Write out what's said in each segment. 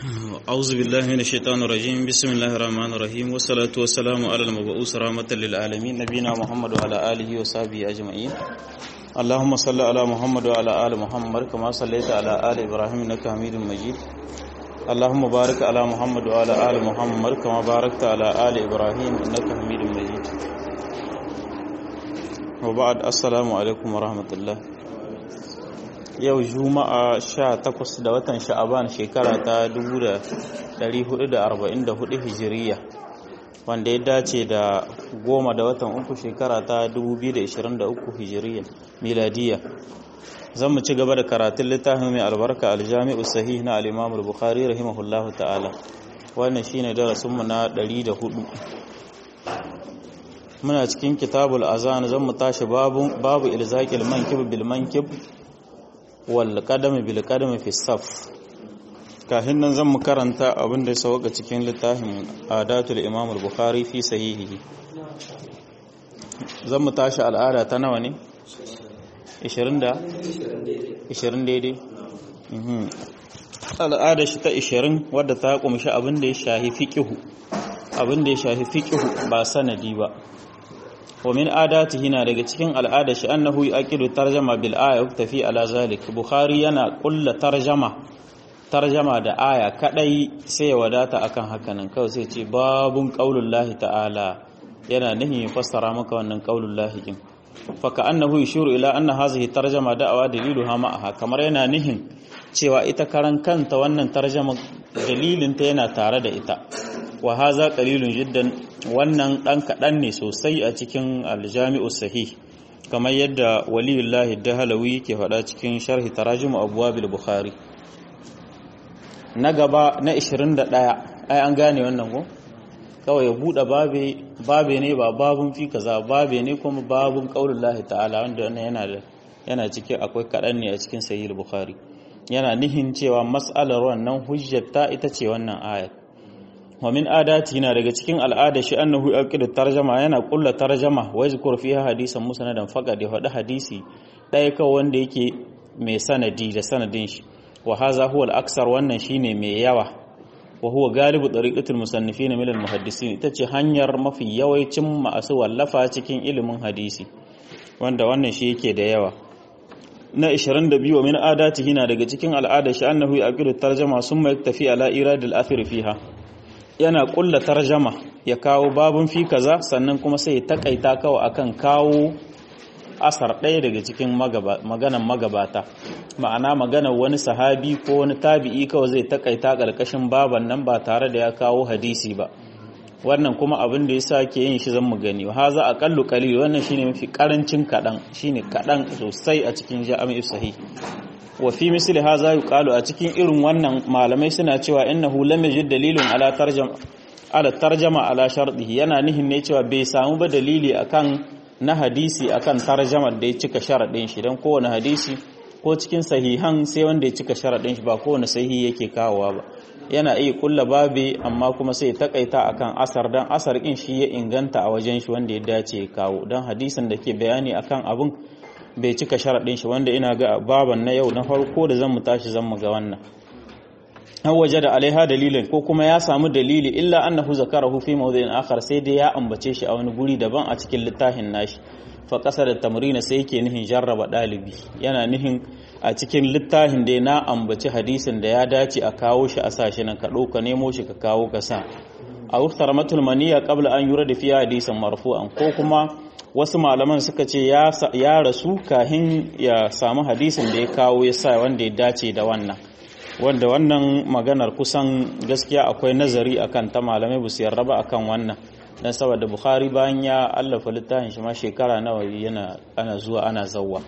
أعوذ بالله من الشيطان الرجيم بسم الله الرحمن الرحيم والصلاة والسلام على المبعوث رحمة للعالمين نبينا محمد وعلى آله وصحبه أجمعين اللهم صل على محمد وعلى آل محمد كما صليت على آل إبراهيم إنك حميد مجيد اللهم بارك على محمد وعلى آل محمد كما باركت على آل إبراهيم إنك حميد مجيد وبعد السلام عليكم ورحمة الله yau juma'a 18 da watan sha'aban shekara ta 1444 hijiriya wanda ya dace da goma da watan uku shekara ta 2023 hijiriya miladiya zan mu ci gaba da karatun littafin mai albarka aljami'u sahih na al-imam al-bukhari rahimahullahu ta'ala wannan shine darasinmu na 104 muna cikin kitabul azan zan mu tashi babu babu ilzaqil mankib bil mankib wal qadami bil qadami fi saf kafin nan zan mu karanta abin da ya sauka cikin littafin adatul imam al-bukhari fi sahihi zan mu tashi al'ada ta nawa ne 20 da 20 daidai al'ada shi ta 20 wadda ta kumshi abin da ya shahi fiqhu abin da ya shahi fiqhu ba sanadi ba wa min adatihi na daga cikin al'ada shi annahu yaqidu tarjama bil aya tafi ala zalik bukhari yana kulla tarjama tarjama da aya kadai sai ya wadata akan hakanan kawai sai ce babun qaulullahi ta'ala yana nihin ya fassara maka wannan qaulullahi din fa ka annahu yashuru ila anna hadhihi tarjama da'awa daliluha ma'aha kamar yana nihin cewa ita karan kanta wannan tarjama dalilin ta yana tare da ita wa haza qalilun jiddan wannan dan kadan ne sosai a cikin aljami'u sahih kamar yadda waliyullahi dahalawi ke faɗa cikin sharhi tarajum abwabil bukhari na gaba na 21 ai an gane wannan ko kawai ya bude babe babe ne ba babun fi kaza babe ne kuma babun qaulullahi ta'ala wanda wannan yana da yana cike akwai kadan ne a cikin sahih bukhari yana nihin cewa mas'alar wannan hujjata ita ce wannan ayat wa min adati na daga cikin al'ada shi annahu yaqidu tarjama yana kulla tarjama wa yazkur fiha hadisan musnadan faqad ya hada hadisi daya kawai wanda yake mai sanadi da sanadin shi wa hadha huwa al-aksar wannan shine mai yawa wa huwa galibu tariqatul musannifin min al-muhaddisin ita ce hanyar mafi yawancin masu wallafa cikin ilimin hadisi wanda wannan shi yake da yawa na 22 wa min adatihi na daga cikin al'ada shi annahu yaqidu tarjama summa yaktafi ala iradil athir fiha yana kulla tarjama ya kawo babun fi kaza sannan kuma sai ya takaita kawai akan kawo asar ɗaya daga cikin maganan magabata ma'ana maganar wani sahabi ko wani tabi'i kawai zai takaita ƙarƙashin baban nan ba tare da ya kawo hadisi ba wannan kuma abin da yasa ke yin shi zan mu gani ha za a kallu qalil wannan shine mafi karancin kadan shine kadan sosai a cikin jami'u sahih wa fi misli haza yuqalu a cikin irin wannan malamai suna cewa innahu lam yajid dalilun ala tarjama ala tarjama ala shartihi yana nihin ne cewa bai samu ba dalili akan na hadisi akan tarjamar da ya cika sharadin shi dan kowane hadisi ko cikin sahihan sai wanda ya cika sharadin shi ba kowane sahihi yake kawowa ba yana iya kulla babe amma kuma sai takaita akan asar dan asar din shi ya inganta a wajen shi wanda ya dace ya kawo dan hadisin da ke bayani akan abun bai cika sharaɗin shi wanda ina ga baban na yau na farko da zan mu tashi zan mu ga wannan an waje da alaiha dalilin ko kuma ya samu dalili illa annahu zakarahu fi mawdhi'in akhar sai dai ya ambace shi a wani guri daban a cikin littafin nashi fa da tamrina sai yake nihin jarraba dalibi yana nihin a cikin littafin da na ambaci hadisin da ya dace a kawo shi a sashi nan ka ɗauka nemo shi ka kawo ka sa a uktar matul maniya qabla an yura da fiya hadisin marfu'an ko kuma wasu malaman suka ce ya rasu kahin ya samu hadisin da ya kawo ya sa wanda ya dace da wannan wanda wannan maganar kusan gaskiya akwai nazari akan ta malamai bu su yarda ba akan wannan dan saboda bukhari bayan ya allafa littafin shi ma shekara nawa yana ana zuwa ana zawwa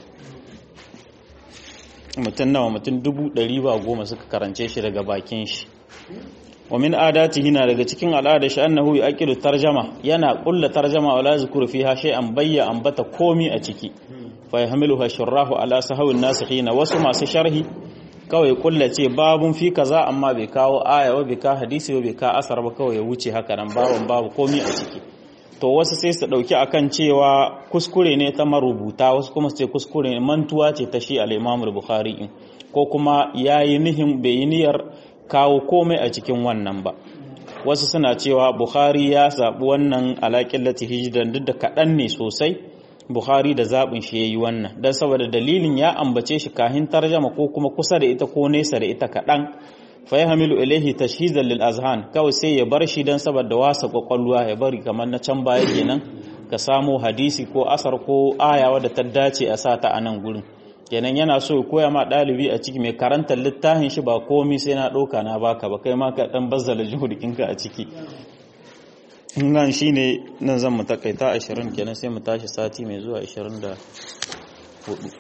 mutum nawa mutum dubu ɗari ba goma suka karance shi daga bakin shi wa min adatihi na daga cikin al'ada shi annahu yaqilu tarjama yana kulla tarjama wala zikru fiha shay'an bayya ambata komi a ciki fa yahmiluha shurrahu ala sahawin nasikhina wasu masu sharhi kawai kulla ce babun fi kaza amma bai kawo aya ba bai ka hadisi ba bai ka asar ba kawai ya wuce haka nan babun babu komi a ciki to wasu sai su dauki akan cewa kuskure ne ta marubuta wasu kuma su ce kuskure ne mantuwa ce ta shi al-Imam Bukhari ko kuma yayi nihin bai yi niyyar kawo komai a cikin wannan ba wasu suna cewa bukhari ya zaɓi wannan alaƙin lati hijiran duk da kaɗan ne sosai bukhari da zaɓin shi ya yi wannan don saboda dalilin ya ambace shi kahin tarjama ko kuma kusa da ita ko nesa da ita kaɗan fa ya hamilu ilaihi tashhizan lil azhan kawai sai ya bar shi don saboda wasa kwakwalwa ya bari kamar na can baya kenan ka samo hadisi ko asar ko aya wadda ta dace a sa ta a nan gurin kenan yana so ya koya ma ɗalibi a ciki mai karantar littafin shi ba komi sai na ɗauka na baka ba kai ma ka ɗan bazzala juhudikinka a ciki nan shi ne nan zan mu takaita ashirin kenan sai mu tashi sati mai zuwa ashirin da hudu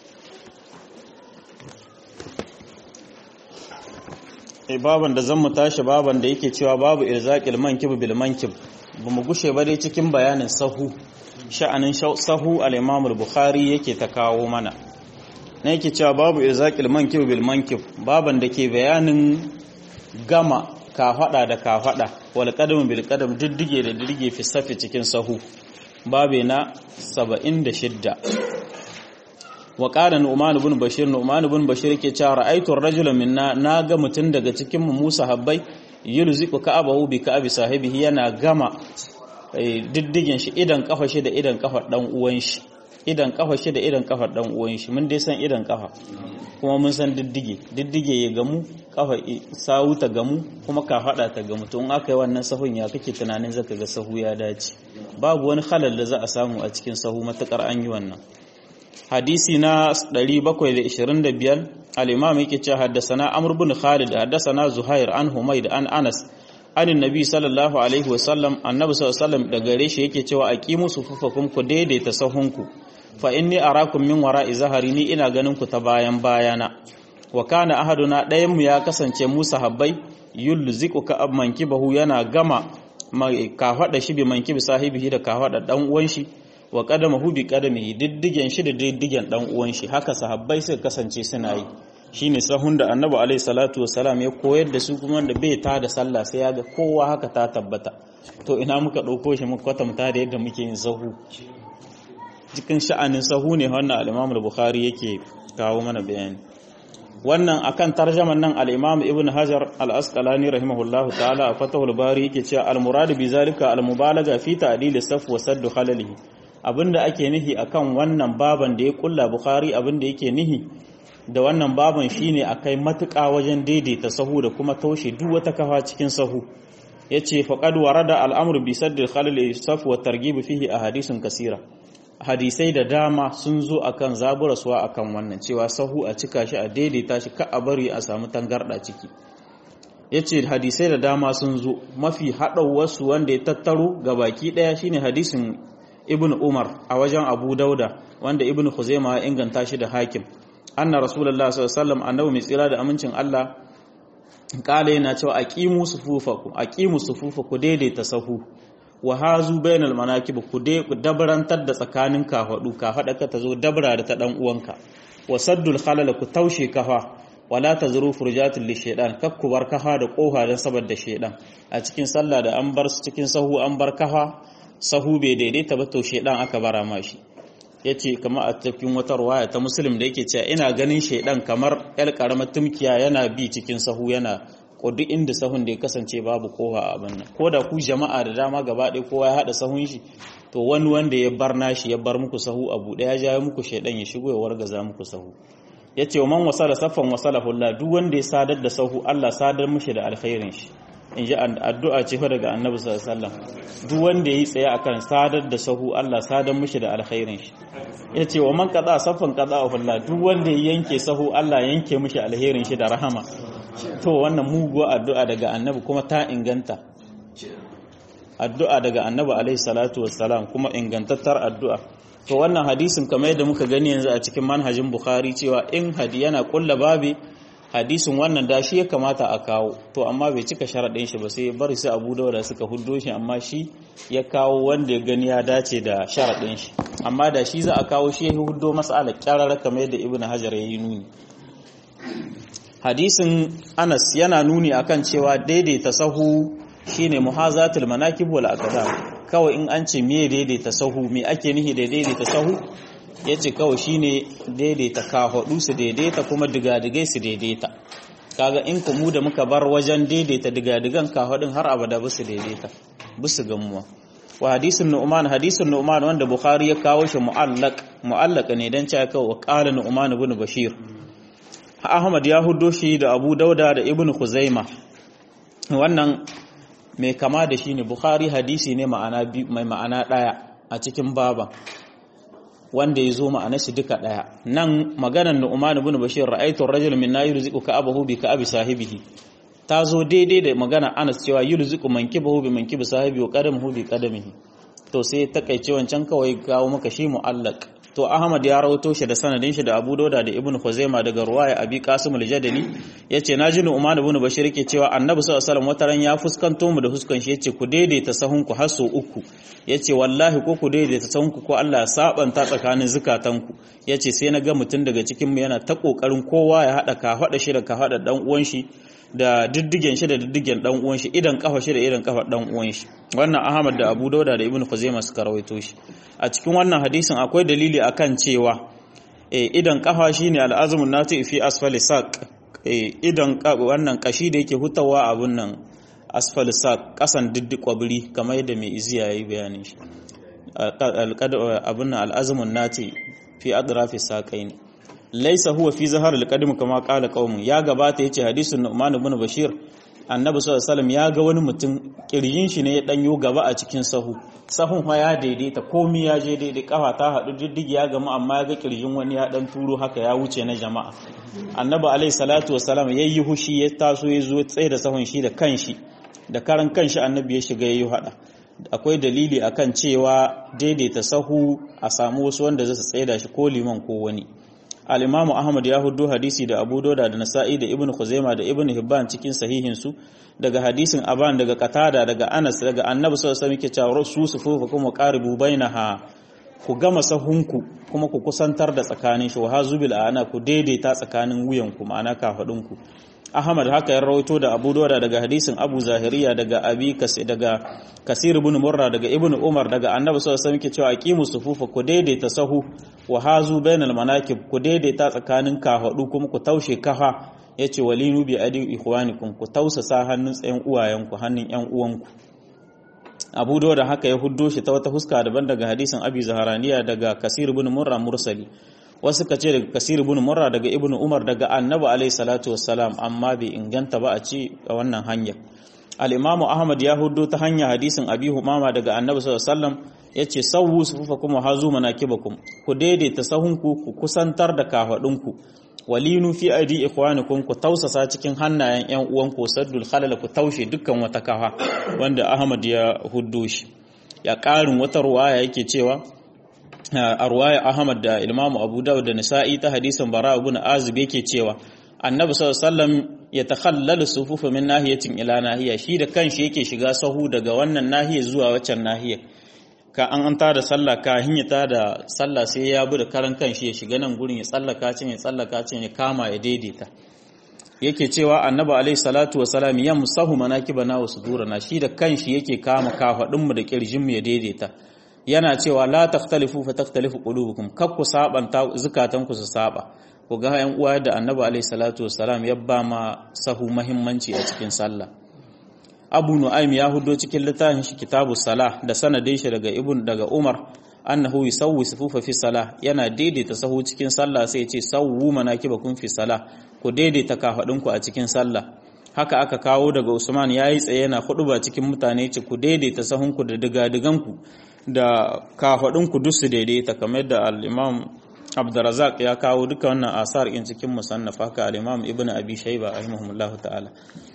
e baban da zan mu tashi baban da yake cewa babu irzaqil mankib bil mankib ba mu gushe ba dai cikin bayanin sahu sha'anin sahu al-imam al-bukhari yake ta kawo mana na yake cewa babu irzaqil mankib bil mankib baban da ke bayanin gama kafada da kafada wal qadam bil qadam diddige da diddige fi safi cikin sahu babe na 76 wa qala nu'man ibn bashir nu'man ibn bashir yake cewa ra'aytu ar-rajula minna naga mutun daga cikin mu Musa habbai yulziqu ka'abahu bi ka'abi sahibihi yana gama diddigen shi idan kafa shi da idan kafa dan uwan shi idan kafa shi da idan kafa dan uwan shi mun dai san idan kafa kuma mun san diddige diddige ya gamu kafa sawu ta gamu kuma ka fada ta gamu to in aka yi wannan sahun ya kake tunanin zaka ga sahu ya dace babu wani halal da za a samu a cikin sahu matakar an yi wannan hadisi na 725 al-imam yake cewa haddathana amr ibn khalid haddathana zuhair an humayd an anas anin nabi sallallahu alaihi wasallam annabi sallallahu alaihi wasallam da gare shi yake cewa aqimu sufufakum ku daidaita sahunku fa inni arakum min wara'i zahari ni ina ganin ku ta bayan bayana wa kana ahaduna ɗayan mu ya kasance musa habbai yulziqu ka mankibahu yana gama ka fada shi bi mankibi sahibihi da ka fada dan uwan shi wa qadamahu bi qadamihi diddigen shi da diddigen dan uwan shi haka sahabbai suka kasance suna yi shine sahun da annabi alaihi salatu wasalam ya koyar da su kuma da bai ta da sallah sai ya ga kowa haka ta tabbata to ina muka ɗauko shi muka kwatanta da yadda muke yin sahu cikin sha'anin sahu ne wannan al-Imam al-Bukhari yake kawo mana bayani wannan akan tarjaman nan al-Imam Ibn Hajar al-Asqalani rahimahullahu ta'ala a Fathul Bari yake cewa al-murad bi zalika al-mubalaga fi ta'dil as-saf wa sadd khalalihi abinda ake nihi akan wannan baban da ya kulla Bukhari abinda yake nihi da wannan baban shine akai matuƙa wajen daidaita sahu da kuma taushe duk wata kafa cikin sahu yace faqad warada al-amru bi saddil khalal saf wa targhib fihi ahadithun kasira hadisai da dama sun zo akan zaburaswa akan wannan cewa sahu a cika shi a daidaita shi ka a bari a samu tangarda ciki yace hadisai da dama sun zo mafi wasu wanda ya tattaro ga baki daya shine hadisin ibn umar a wajen abu dauda wanda ibn khuzaima ya inganta shi da hakim anna rasulullah sallallahu alaihi wasallam annabi mai tsira da amincin Allah kala yana cewa aqimu sufufaku aqimu sufufaku daidaita sahu wa hazu bainal manakib ku dabrantar da tsakanin kafadu kafada ka tazo dabra da ta dan uwanka wa saddul khalal ku taushe kafa wala tazuru furjatul lishaitan kakku bar kafa da kofa dan saboda shaidan a cikin sallah da an bar su cikin sahu an bar kafa sahu bai daidaita ba to shaidan aka bara mashi ya ce kama a cikin wata ruwaya ta musulun da yake cewa ina ganin shaidan kamar yar karamar tumkiya yana bi cikin sahu yana duk inda sahun da ya kasance babu kowa a abin nan ko da ku jama'a da dama gaba ɗaya kowa ya haɗa sahun shi to wani wanda ya bar nashi ya bar muku sahu a buɗe ya jawo muku shaidan ya shigo ya wargaza muku sahu ya ce man wasala saffan wasala hulla duk wanda ya sadar da sahu Allah sadar mushi da alkhairin shi in ji addu'a ce fa daga annabi sallallahu alaihi wasallam duk wanda yayi tsaye akan sadar da sahu Allah sadar mushi da alkhairin shi yace wa man qada saffan qada hulla duk wanda ya yanke sahu Allah yanke mushi alkhairin shi da rahama to wannan muguwa addu'a daga annabi kuma ta inganta addu'a daga annabi alaihi salatu wassalam kuma ingantattar addu'a to wannan hadisin kamar yadda muka gani yanzu a cikin manhajin bukhari cewa in hadi yana kulla babi hadisin wannan da shi ya kamata a kawo to amma bai cika sharaɗin shi ba sai bari sai abu dauda suka huddo shi amma shi ya kawo wanda ya gani ya dace da sharaɗin shi amma da shi za a kawo shi ya huddo mas'ala kyararra kamar yadda ibnu hajar ya yi nuni hadisin anas yana nuni akan cewa daidaita sahu shine muhazatul manakib wal aqdam kawai in an ce me daidaita sahu me ake nihi da daidaita sahu yace kawai shine daidaita kafaɗu su daidaita kuma digadigai su daidaita kaga in ku mu da muka bar wajen daidaita digadigan kafadin har abada bisu daidaita bisu gamuwa wa hadisin nu'man hadisin nu'man wanda bukhari ya kawo shi mu'allaq mu'allaq ne dan cewa kawo wa qala nu'man ibn bashir ahmad ya huddo shi da abu dauda da ibn khuzaima wannan mai kama da shi ne bukhari hadisi ne ma'ana mai ma'ana daya a cikin baban wanda ya zo ma'ana shi duka daya nan maganar nu'man ibn bashir ra'aytu ar-rajula min yurziqu ka'abahu bi ka'abi sahibihi ta zo daidai da magana Anas cewa yurziqu mankibahu bi mankibi sahibi wa qadamuhu bi qadamihi to sai takaice wancan kawai kawo maka shi mu'allaq to Ahmad ya rawato shi da sanadin shi da Abu Dawud da Ibn Khuzaimah daga ruwaya Abi Qasim al-Jadali yace naji Nu'man ibn Bashir yake cewa Annabi sallallahu alaihi wasallam wataran ya fuskanto mu da huskan shi yace ku daidaita sahun ku har so uku yace wallahi ko ku daidaita sahun ku ko Allah ya sabanta tsakanin zukatanku yace sai na ga mutum daga cikin mu yana ta kokarin kowa ya hada ka hada shi da ka hada dan uwan shi da diddigen shi da diddigen dan uwan shi idan kafa shi da idan kafa dan uwan shi wannan Ahmad da Abu Dawud da Ibn Khuzaimah suka rawaito shi a cikin wannan hadisin akwai dalili akan cewa eh idan kafa shine al'azmun nati fi asfali saq eh idan wannan kashi da yake hutawa abun nan asfali saq kasan diddi kwabri kamar yadda mai iziya yayi bayanin shi abun nan al'azmun nati fi adrafi saqaini laisa huwa fi zahar al-qadim kama qala qaumun ya gabata yace hadisin Nu'man ibn Bashir annabi sallallahu alaihi wasallam ya ga wani mutum kirjin shi ne ya danyo gaba a cikin sahu sahun fa ya daidaita komai ya je daidai kafa ta hadu diddigi ya gama amma ya ga kirjin wani ya dan turo haka ya wuce na jama'a annabi alaihi salatu wasallam yayi hushi ya taso ya zo tsaye da sahun shi da kanshi da karan kanshi annabi ya shiga yayi hada akwai dalili akan cewa daidaita sahu a samu wasu wanda zai tsaye da shi ko liman ko wani al-Imam Ahmad ya hudu hadisi da Abu Dawud da Nasa'i da Ibn Khuzaima da Ibn Hibban cikin sahihin su daga hadisin Aban daga Qatada daga Anas daga Annabi sallallahu alaihi wasallam yake cewa su sufufa kuma qaribu bainaha ku gama sahunku kuma ku kusantar da tsakanin shi wa hazubil ana ku daidaita tsakanin wuyanku ma'ana kafadunku Ahmad haka ya rawaito da Abu Dawud daga hadisin Abu Zahiriya daga Abi Kasi daga Kasir ibn Murra daga Ibn Umar daga Annabi sallallahu alaihi wasallam yake cewa aqimu sufufa ku daidaita sahu wa hazu bainal manakib ku daidaita tsakanin kafadu kuma ku taushe kafa yace walinu bi adi ikhwanikum ku tausasa hannun tsayin uwayenku hannun yan uwanku Abu Dawud haka ya huddo shi ta wata huska daban daga hadisin Abi Zaharaniya daga Kasir ibn Murra mursali wasu ka ce daga kasir ibn murra daga ibn umar daga annabi alaihi salatu wassalam amma bai inganta ba a ce a wannan hanyar al-imam ahmad ya hudo ta hanya hadisin abi humama daga annabi sallallahu alaihi wasallam yace sawu sufufakum hazu manakibakum ku daidaita sahunku ku kusantar da kafadunku walinu fi aidi ikhwanikum ku tausasa cikin hannayen yan uwanku saddul khalal ku taushe dukkan wata kafa wanda ahmad ya huddo shi ya karin wata ruwaya yake cewa a ruwaya Ahmad da Imam Abu Dawud da Nisa'i ta hadisin Bara ibn Azib yake cewa Annabi sallallahu alaihi wasallam ya takhallalu sufufa min nahiyatin ila nahiya shi da kanshi yake shiga sahu daga wannan nahiya zuwa waccan nahiya ka an an tada sallah ka hinyata da sallah sai ya bi da karan kanshi ya shiga nan gurin ya tsallaka cin ya tsallaka cin ya kama ya daidaita yake cewa annabi alaihi salatu wasalam yamsahu manakibana wa sudurana shi da kanshi yake kama kafadin mu da kirjin mu ya daidaita yana cewa la takhtalifu fa takhtalifu qulubukum kak ku sabanta zukatanku su saba ku ga yan uwa da annabi alaihi salatu wassalam ya ba ma sahu muhimmanci a cikin sallah abu nu'aym ya hudo cikin littafin shi kitabu salah da sanadin shi daga ibn daga umar annahu yusawwi sufufa fi salah yana daidaita sahu cikin sallah sai ya ce sawwu manakibakum fi salah ku daidaita kafadunku a cikin sallah haka aka kawo daga usman yayi tsaye yana ba cikin mutane ce ku daidaita sahunku da digadiganku da kafaɗinku duk su daidaita kamar da al'imam abdurazak ya kawo duka wannan asar in cikin musannaf haka al'imam ibn abi shaiba rahimahullahu ta'ala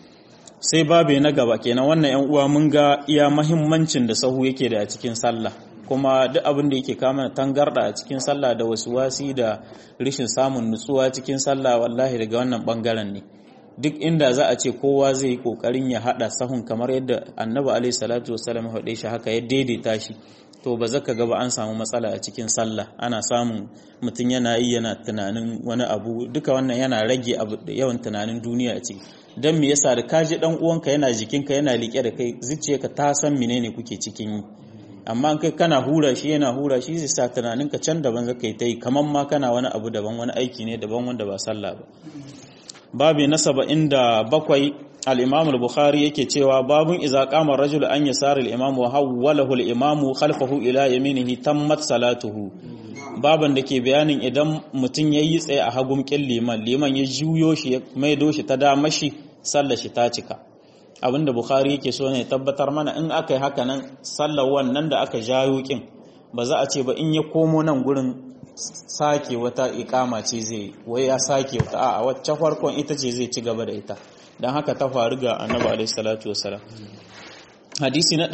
sai babe na gaba kenan wannan yan uwa mun ga iya mahimmancin da sahu yake da a cikin sallah kuma duk abin da yake kama tangarda a cikin sallah da wasu wasi da rishin samun nutsuwa cikin sallah wallahi daga wannan bangaren ne duk inda za a ce kowa zai yi kokarin ya hada sahun kamar yadda annabi alaihi salatu wasallam ya hade shi haka ya daidaita shi to ba zaka ga ba an samu matsala a cikin sallah ana samun mutum yana yi yana tunanin wani abu duka wannan yana rage abu da yawan tunanin duniya a ciki dan me yasa da kaji dan uwanka yana jikinka yana liƙe da kai zuciyarka ta san menene kuke cikin yi amma kai kana hura shi yana hura shi zai sa tunaninka can daban zaka yi ta yi kamar ma kana wani abu daban wani aiki ne daban wanda ba sallah ba babu na 77 al-imam al-bukhari yake cewa babun idza qama ar-rajulu an yasari al-imam wa hawwalahu al-imam khalfahu ila yaminihi tammat salatuhu baban da ke bayanin idan mutum yayi tsaye a hagun kin liman liman ya juyo shi ya maido shi ta dama shi sallar shi ta cika abinda bukhari yake so ne tabbatar mana in aka yi haka nan sallar wannan da aka jayo kin ba za a ce ba in ya komo nan gurin sake wata ikama ce zai wai ya sake wata a wacce farkon ita ce zai ci gaba da ita don haka ta faru ga annabi alaihi salatu wasalam hadisi na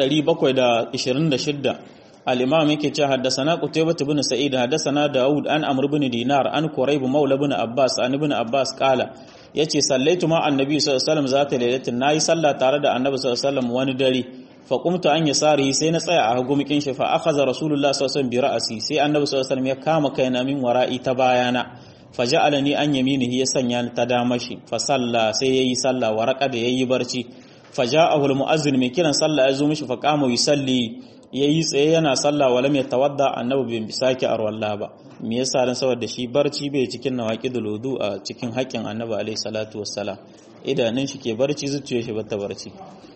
726 al-imam yake cewa haddathana qutaybah ibn sa'id haddathana daud an amr ibn dinar an quraib maula ibn abbas an ibn abbas qala yace sallaitu ma annabi sallallahu alaihi wasallam zata lailatin nayi sallah tare da annabi sallallahu alaihi wasallam wani dare fa qumtu an yasari sai na tsaya a hagumikin shi fa akhadha rasulullah sallallahu alaihi wasallam bi ra'si sai annabi sallallahu alaihi wasallam ya kama kaina min wara'i ta bayana faja'alani an yaminihi ya sanya ni ta dama shi fa salla sai yayi sallah waraka da yayi barci faja'ahu almu'azzin mai kiran sallah ya zo mishi fa qama yusalli yayi tsaye yana sallah wala mai tawadda annabi bin bisaki arwalla ba me yasa dan saboda shi barci bai cikin nawaqidul wudu a cikin haƙƙin annabi alaihi salatu wassalam idanun shi ke barci zuciyar shi bata barci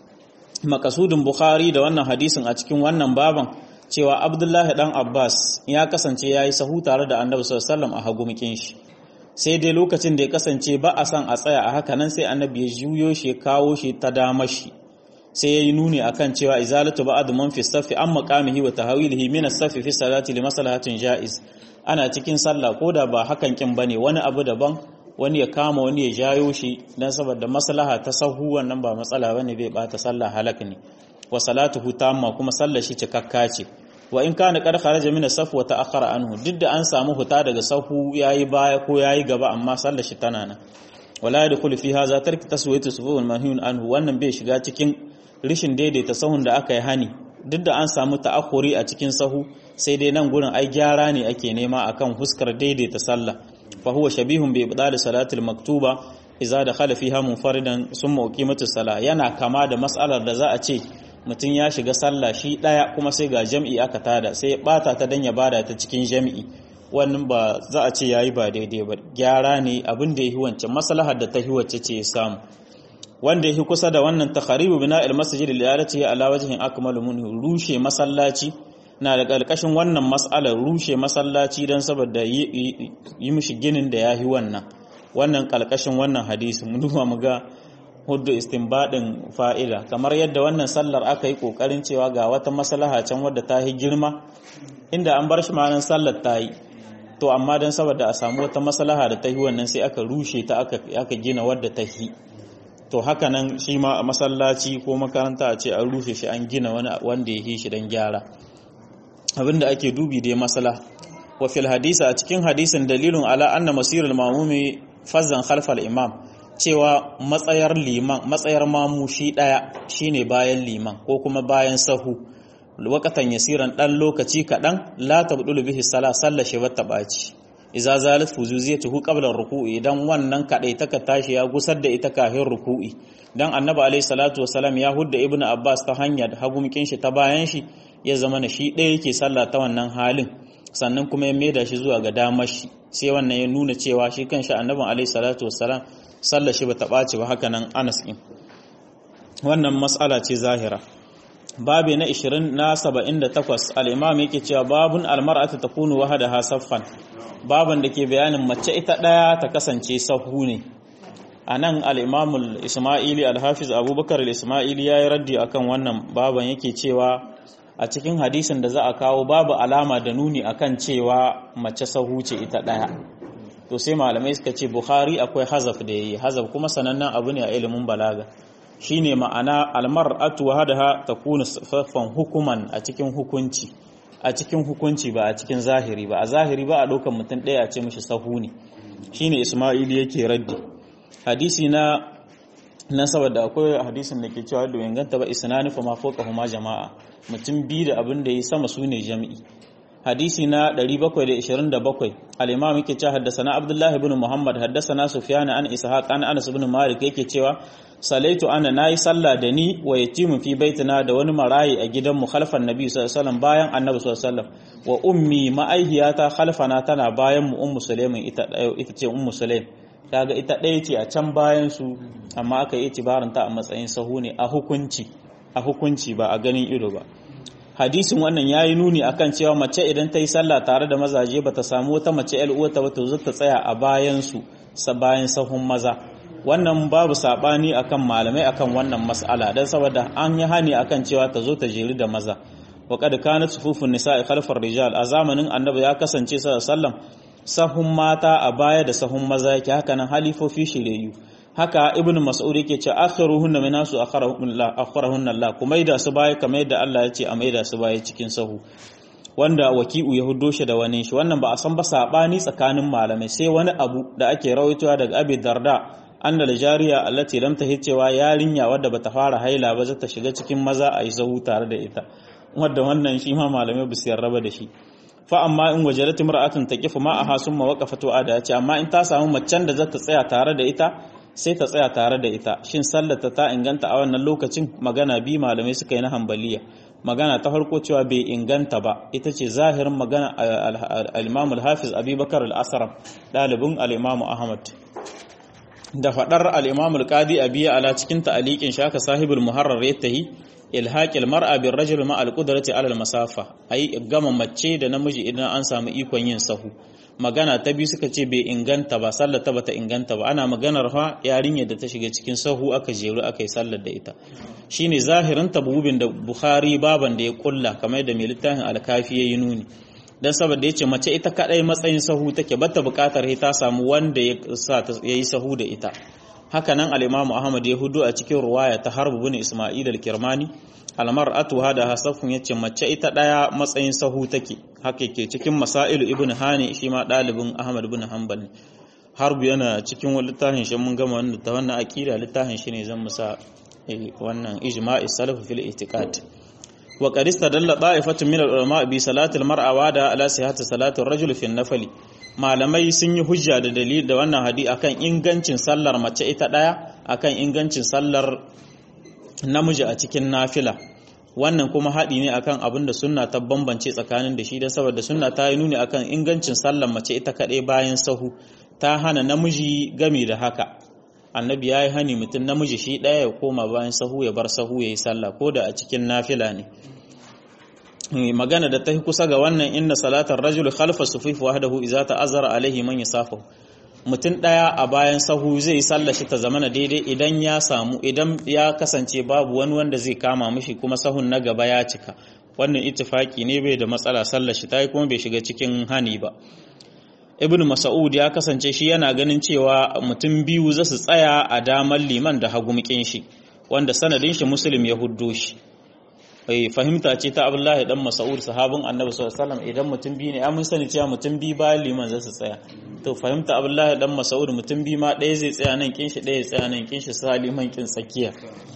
makasudin bukhari da wannan hadisin a cikin wannan baban cewa abdullahi dan abbas ya kasance yayi sahu tare da annabi sallallahu alaihi wasallam a hagumikin shi sai dai lokacin da ya kasance ba a son a tsaya a haka nan sai annabi ya juyo shi kawo shi ta dama shi sai ya yi nuni akan cewa izalatu ba'd man fi safi an maqamihi wa tahawilihi min as-safi fi salati li maslahatin jaiz ana cikin sallah koda ba hakan kin bane wani abu daban wani ya kama wani ya jayo shi dan saboda maslaha ta sahu wannan ba matsala bane bai bata sallah halak ne wa salatuhu tamma kuma sallar shi cikakka ce wa in kana qad kharaja min as-saf wa ta'akhkhara anhu duk da an samu huta daga sahu yayi baya ko yayi gaba amma sallar shi tana nan wala yadkhulu fi hadha tarki taswiyatu sufufin manhiyun anhu wannan bai shiga cikin rishin daidaita sahun da aka yi hani duk da an samu ta'akhuri a cikin sahu sai dai nan gurin ai gyara ne ake nema akan huskar daidaita sallah fa huwa shabihun bi ibdal salatil maktuba idza dakhala fiha munfaridan summa uqimatus sala yana kama da mas'alar da za a ce mutum ya shiga sallah shi daya kuma sai ga jam'i aka tada sai ya bata ta dan ya bada ta cikin jam'i wannan ba za a ce yayi ba daidai ba gyara ne abin da yahi wancan maslahar da ta hi wacce ce ya samu wanda yahi kusa da wannan takharibu bina'il masjid li alati ala wajhin akmalu mun rushe masallaci na da ƙarƙashin wannan mas'alar rushe masallaci don saboda yi mishi ginin da yahi wannan wannan ƙarƙashin wannan hadisi mun duba mu ga hudu istinbadin fa'ida kamar yadda wannan sallar aka yi kokarin cewa ga wata maslaha can wadda ta yi girma inda an bar shi ma'anar sallar ta yi to amma don saboda a samu wata maslaha da ta yi wannan sai aka rushe ta aka gina wadda ta yi to haka nan shi ma a masallaci ko makaranta a ce an rushe shi an gina wani wanda ya yi shi don gyara abinda ake dubi dai masala wa fil hadisa a cikin hadisin dalilun ala anna masirul mamumi fazzan khalfal imam cewa matsayar liman matsayar mamu shi daya shine bayan liman ko kuma bayan sahu wakatan yasiran dan lokaci kadan la tabdulu bihi sala sallashi wata baci idza zalat fuzuziyatuhu qabla ruku'i idan wannan kadai taka tashi ya gusar da ita kafin ruku'i dan annabi alayhi salatu wasalam ya hudda ibnu abbas ta hanya da hagumkin shi ta bayan shi ya zama na shi ɗaya yake sallah ta wannan halin sannan kuma ya maida shi zuwa ga damar shi sai wannan ya nuna cewa shi kanshi annabin alayhi salatu wasalam sallar shi bata ɓaci ba haka nan Anas ɗin wannan mas'ala ce zahira babi na 20 na 78 al-imam yake cewa babun al-mar'atu takunu wahdaha saffan baban da ke bayanin mace ita ɗaya ta kasance sahu ne anan al-imam al-isma'ili al-hafiz abubakar al-isma'ili yayi raddi akan wannan baban yake cewa a cikin hadisin da za a kawo babu alama da nuni akan cewa mace sahu ce ita ɗaya to sai malamai suka ce bukhari akwai hazaf da yayi hazaf kuma sanannen abu ne a ilimin balaga shine ma'ana almar'atu wahdaha takunu saffan hukuman a cikin hukunci a cikin hukunci ba a cikin zahiri ba a zahiri ba a ɗaukar mutum ɗaya a ce mishi sahu ne shine isma'ili yake raddi hadisi na na saboda akwai hadisin da ke cewa da inganta ba isnani fa ma fawqahuma jama'a mutum biyu da abin da yi sama sune jami'i hadisi na 727 al-imam yake cewa haddathana abdullah ibn muhammad haddathana sufyan an ishaq an anas ibn malik yake cewa salaitu ana nayi sallah da ni wa yatimu fi baitina da wani marayi a gidan mu khalfan nabi sallallahu alaihi wasallam bayan annabi sallallahu alaihi wasallam wa ummi ma'aihiyata khalfana tana bayan mu ummu sulaimin ita ita ce ummu sulaim kaga ita ɗaya ce a can bayan su amma aka yi itibaranta a matsayin sahu ne a hukunci a hukunci ba a ganin ido ba hadisin wannan yayi nuni akan cewa mace idan ta yi sallah tare da mazaje bata samu wata mace ƴar uwarta ba to ta tsaya a bayan su sa bayan sahun maza wannan babu sabani akan malamai akan wannan mas'ala dan saboda an yi hani akan cewa ta zo ta jeri da maza wa qad kanat sufufun nisa'i khalfar rijal a zamanin annabi ya kasance sallallahu alaihi wasallam sahun mata a baya da sahun maza yake haka nan halifofi shiryayyu haka ibn mas'ud yake ce akhiruhunna min nasu akhiruhunna Allah kuma da su baya kamar yadda Allah ya ce a maida su baya cikin sahu wanda waki'u ya huddo shi da wani shi wannan ba a san ba sabani tsakanin malamai sai wani abu da ake rawaitowa daga Abi Darda anna jariya allati lam tahid cewa yarinya wadda bata fara haila ba zata shiga cikin maza a yi sahu tare da ita wanda wannan shi ma malamai ba su yarraba da shi fa amma in wajadat imra'atun taqifu ma'aha summa waqafat ada ya ce amma in ta samu macen da zata tsaya tare da ita sai ta tsaya tare da ita shin sallata ta inganta a wannan lokacin magana bi malamai suka yi na hambaliya magana ta farko cewa bai inganta ba ita ce zahirin magana al-imam al-hafiz abubakar al-asram dalibin al-imam ahmad da fadar al-imam al-qadi abiya ala cikin ta'aliqin shaka sahibul muharrar yattahi ilhaƙil mar'a bin rajul ma alƙudarati alal masafa ai gama mace da namiji idan an samu ikon yin sahu magana ta biyu suka ce bai inganta ba sallar ta bata inganta ba ana maganar fa yarinyar da ta shiga cikin sahu aka jeru aka yi sallar da ita shine zahirin tabubin da bukhari baban da ya kulla kamar da mai littafin alkafi yayi nuni dan saboda yace mace ita kadai matsayin sahu take bata bukatar ta samu wanda ya sa yayi sahu da ita haka nan al-Imam Ahmad ya hudu a cikin ruwaya ta Harb bin Isma'il al-Kirmani al-mar'atu hada hasafun yace mace ita daya matsayin sahu take haka yake cikin Masailu Ibn Hani shi ma dalibin Ahmad bin Hanbal Harb yana cikin wani littafin shi mun gama wannan ta wannan aqida littafin shi ne zan musa wannan ijma'i salaf fil i'tiqad wa qad istadalla da'ifatun min al-ulama bi salati al-mar'a wa da ala sihhati salati ar-rajul fi an-nafli malamai sun yi hujja da dalil da wannan hadi akan ingancin sallar mace ita daya akan ingancin sallar namiji a cikin nafila wannan kuma haɗi ne akan abin da sunna ta bambance tsakanin da shi da saboda sunna ta yi nuni akan ingancin sallar mace ita kaɗai bayan sahu ta hana namiji gami da haka annabi ya yi hani mutum namiji shi ɗaya ya koma bayan sahu ya bar sahu ya yi sallah ko da a cikin nafila ne magana da ta kusa ga wannan inna salatar rajul khalfa sufif wahdahu idza ta'azzara alaihi man yasafu mutum daya a bayan sahu zai sallar shi ta zamana daidai idan ya samu idan ya kasance babu wani wanda zai kama mishi kuma sahun na gaba ya cika wannan ittifaki ne bai da matsala sallar shi tayi kuma bai shiga cikin hani ba ibnu mas'ud ya kasance shi yana ganin cewa mutum biyu za su tsaya a damar liman da hagumkin shi wanda sanadin shi muslim ya huddo shi fahimta ce ta abdullahi dan mas'ud sahabin annabi sallallahu alaihi wasallam idan mutum biyu ne mun sani cewa mutum biyu bayan liman za su tsaya to fahimta abdullahi dan mas'ud mutum biyu ma ɗaya zai tsaya nan kin shi ɗaya tsaya nan kin shi sa liman kin tsakiya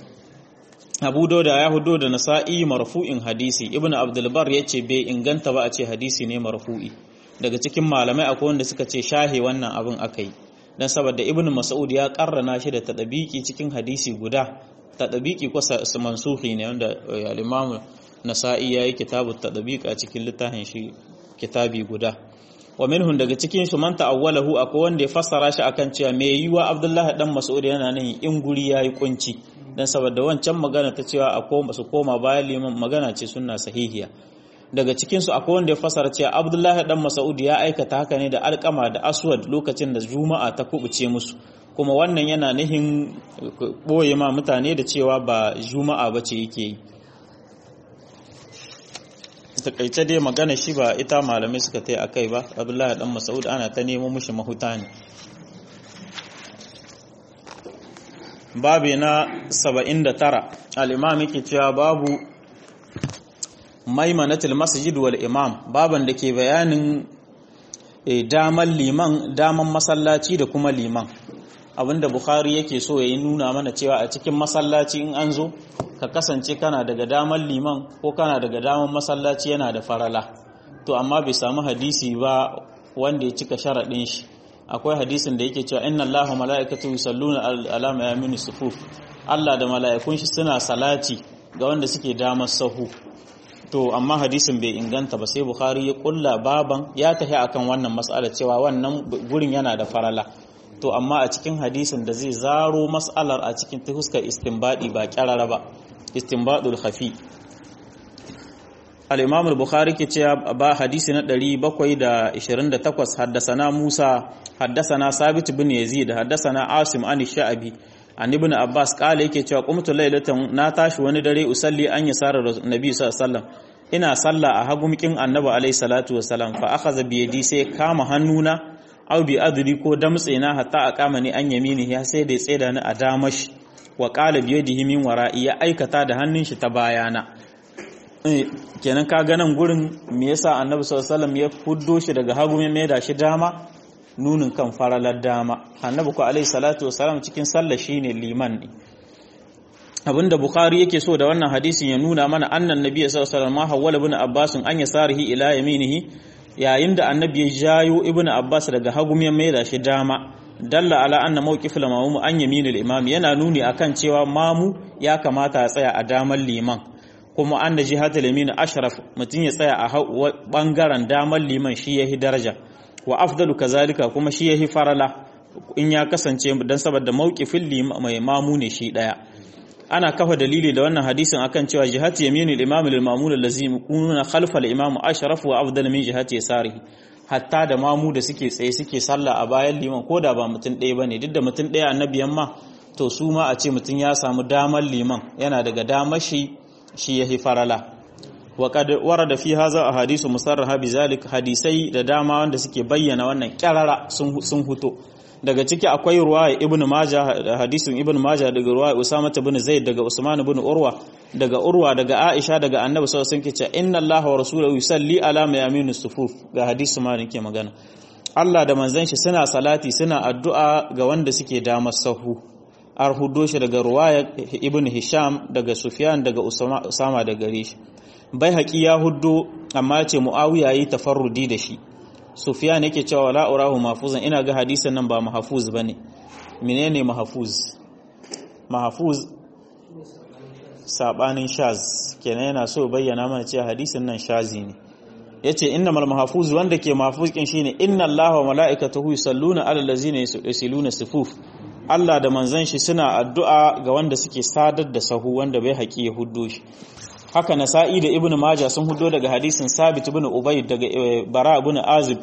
Abu Dauda ya hudo da Nasa'i marfu'in hadisi Ibn Abdul Bar yace bai inganta ba a ce hadisi ne marfu'i daga cikin malamai akwai wanda suka ce shahe wannan abin akai dan saboda Ibn Mas'ud ya karrana shi da tadabiki cikin hadisi guda tadabiki ko mansuhi ne wanda al-Imam Nasa'i yayi kitabu tadabiq a cikin littafin shi kitabi guda wa minhum daga cikin su man ta'awwalahu akwai wanda ya fassara shi akan cewa me yiwa Abdullah dan Mas'ud yana nan in guri yayi kunci dan saboda wancan magana ta cewa akwai su koma bayan liman magana ce sunna sahihiya daga cikin su akwai wanda ya fassara cewa Abdullah dan Mas'ud ya aikata haka ne da alƙama da aswad lokacin da juma'a ta kubuce musu kuma wannan yana nihin ɓoye ma mutane da cewa ba juma'a ba ce yake yi takaice dai magana shi ba ita malamai suka ta yi a kai ba abdullahi dan masaud ana ta nemo mushi mahuta ne babi na 79 al-imam yake cewa babu maimanatul masjid wal imam baban da ke bayanin daman liman daman masallaci da kuma liman abinda Bukhari yake so ya yi nuna mana cewa a cikin masallaci in an zo ka kasance kana daga daman liman ko kana daga daman masallaci yana da farala to amma bai samu hadisi ba wanda ya cika sharaɗin shi akwai hadisin da yake cewa inna Allahu mala'ikatu yusalluna ala mayamin sufuf Allah da mala'ikun shi suna salati ga wanda suke damar sahu to amma hadisin bai inganta ba sai Bukhari ya kulla baban ya tafi akan wannan mas'ala cewa wannan gurin yana da farala to amma a cikin hadisin da zai zaro mas'alar a cikin ta huskar istinbadi ba kyarara ba istinbadul khafi al-imam al-bukhari ke cewa ba hadisi na 728 haddasana musa haddasana sabit bin yazid haddasana asim an sha'abi an ibn abbas kala yake cewa qumtu laylatan na tashi wani dare usalli an yasara nabi sallallahu alaihi wasallam ina salla a hagumkin annabi alaihi salatu wasalam fa akhadha bi yadi sai kama hannuna aw bi adri ko damtse na hatta aqama ni an yamini ya sai da tseda ni a damash wa qala bi yadihi min wara'i ya aikata da hannun shi ta bayana kenan ka ga nan gurin me yasa annabi sallallahu alaihi wasallam ya fuddo shi daga hagu mai da shi dama nunin kan faralar dama annabi ko alaihi salatu wasalam cikin sallah shine liman ne abinda bukhari yake so da wannan hadisin ya nuna mana annan nabi sallallahu alaihi wasallam hawwala ibn abbas an yasarihi ila yaminihi yayin da annabi ya jayo ibn abbas daga hagu mai da shi dama dalla ala anna mawqif al-mamum an yaminil imam yana nuni akan cewa mamu ya kamata ya tsaya a damar liman kuma an da jihatul yamin ashraf mutun ya tsaya a bangaren damar liman shi yahi daraja wa afdalu kazalika kuma shi yahi farala in ya kasance dan saboda mawqifin mai mamu ne shi daya ana kafa dalili da wannan hadisin akan cewa jihati yaminul imam lil ma'mul allazi yakuna khalfa al imam ashraf wa afdal min jihati yasarihi hatta da mamu da suke tsaye suke sallah a bayan liman ko da ba mutum ɗaya bane duk da mutum ɗaya annabiyan ma to su ma a ce mutum ya samu damar liman yana daga damar shi shi yahi farala wa qad warada fi hadha ahadithu musarraha bizalik hadisai da dama wanda suke bayyana wannan kyarara sun sun huto daga ciki akwai ruwaya ibnu majah hadisin ibnu majah daga ruwaya usama ibn zaid daga usman ibn urwa daga urwa daga aisha daga annabi sallallahu alaihi wasallam inna allaha wa rasuluhu yusalli ala mayaminu sufuf ga hadisi ma nake magana Allah da manzon shi suna salati suna addu'a ga wanda suke damar sahu ar huddo shi daga ruwaya ibnu hisham daga sufyan daga usama daga gare shi bai haƙi ya huddo amma ce muawiya yi tafarrudi da shi Sufyan yake cewa la urahu mahfuzan ina ga hadisin nan ba mahfuz bane menene mahfuz mahfuz sabanin shaz kenan yana so bayyana mana cewa hadisin nan shazi ne yace innamal mahfuz wanda ke mahfuz kin shine inna allaha wa malaikatahu yusalluna alal ladzina yusiluna sufuf Allah da manzon shi suna addu'a ga wanda suke sadar da sahu wanda bai haƙi ya huddo shi haka nasa'i da ibnu majah sun hudo daga hadisin sabit ibn ubay daga bara ibn azib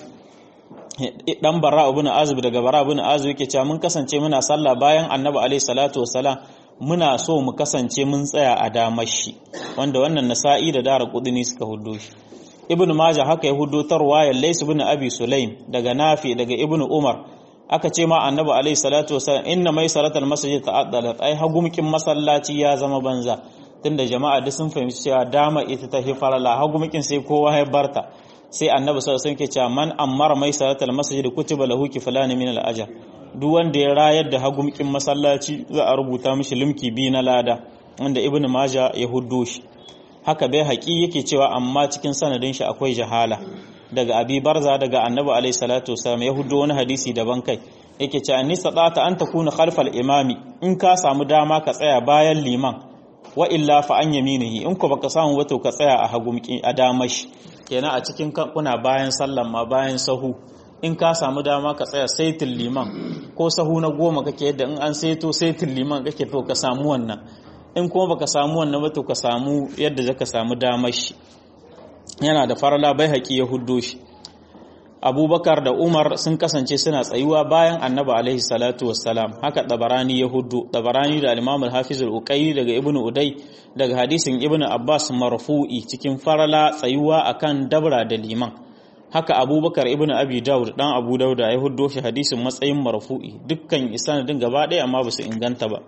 dan bara ibn azib daga bara ibn azib yake cewa mun kasance muna sallah bayan annabi alaihi salatu wassalam muna so mu kasance mun tsaya a damar shi wanda wannan nasa'i da dara kudini suka hudo shi ibnu majah haka ya hudo tarwayar lays ibn abi sulaim daga nafi daga ibnu umar aka ce ma annabi alaihi salatu wassalam inna mai salatal masjid ta'addalat ai hagumkin masallaci ya zama banza tunda jama'a duk sun fahimci cewa dama ita ta fi farala hagu mukin sai kowa ya barta sai annabi sallallahu alaihi wasallam ke cewa man ammara mai salatal masjid kutiba lahu kiflan min al ajr duk wanda ya rayar da hagu mukin masallaci za a rubuta mishi limki bi na lada wanda ibnu maja ya huddo shi haka bai haƙi yake cewa amma cikin sanadin shi akwai jahala daga abi barza daga annabi alaihi salatu wasallam ya huddo wani hadisi daban kai yake cewa ni sadata an takuna khalfal imami in ka samu dama ka tsaya bayan liman wa illa fa an yaminihi in ko baka samu ba to ka tsaya a hagu a damashi kenan a cikin kuna bayan sallan ma bayan sahu in ka samu dama ka tsaya saitin liman ko sahu na goma kake yadda in an saito saitin liman kake to ka samu wannan in kuma baka samu wannan ba to ka samu yadda zaka samu damashi yana da farala bai haƙi ya huddo shi abubakar da umar sun kasance suna tsayuwa bayan annabi alaihi salatu wassalam haka dabarani ya hudu dabarani da al-imam al-hafiz al-uqayli daga ibnu uday daga hadisin ibnu abbas marfu'i cikin farala tsayuwa akan dabra da liman haka abubakar ibnu abi daud dan abu dauda ya huddo shi hadisin matsayin marfu'i dukkan isanadin gaba ɗaya amma ba su inganta ba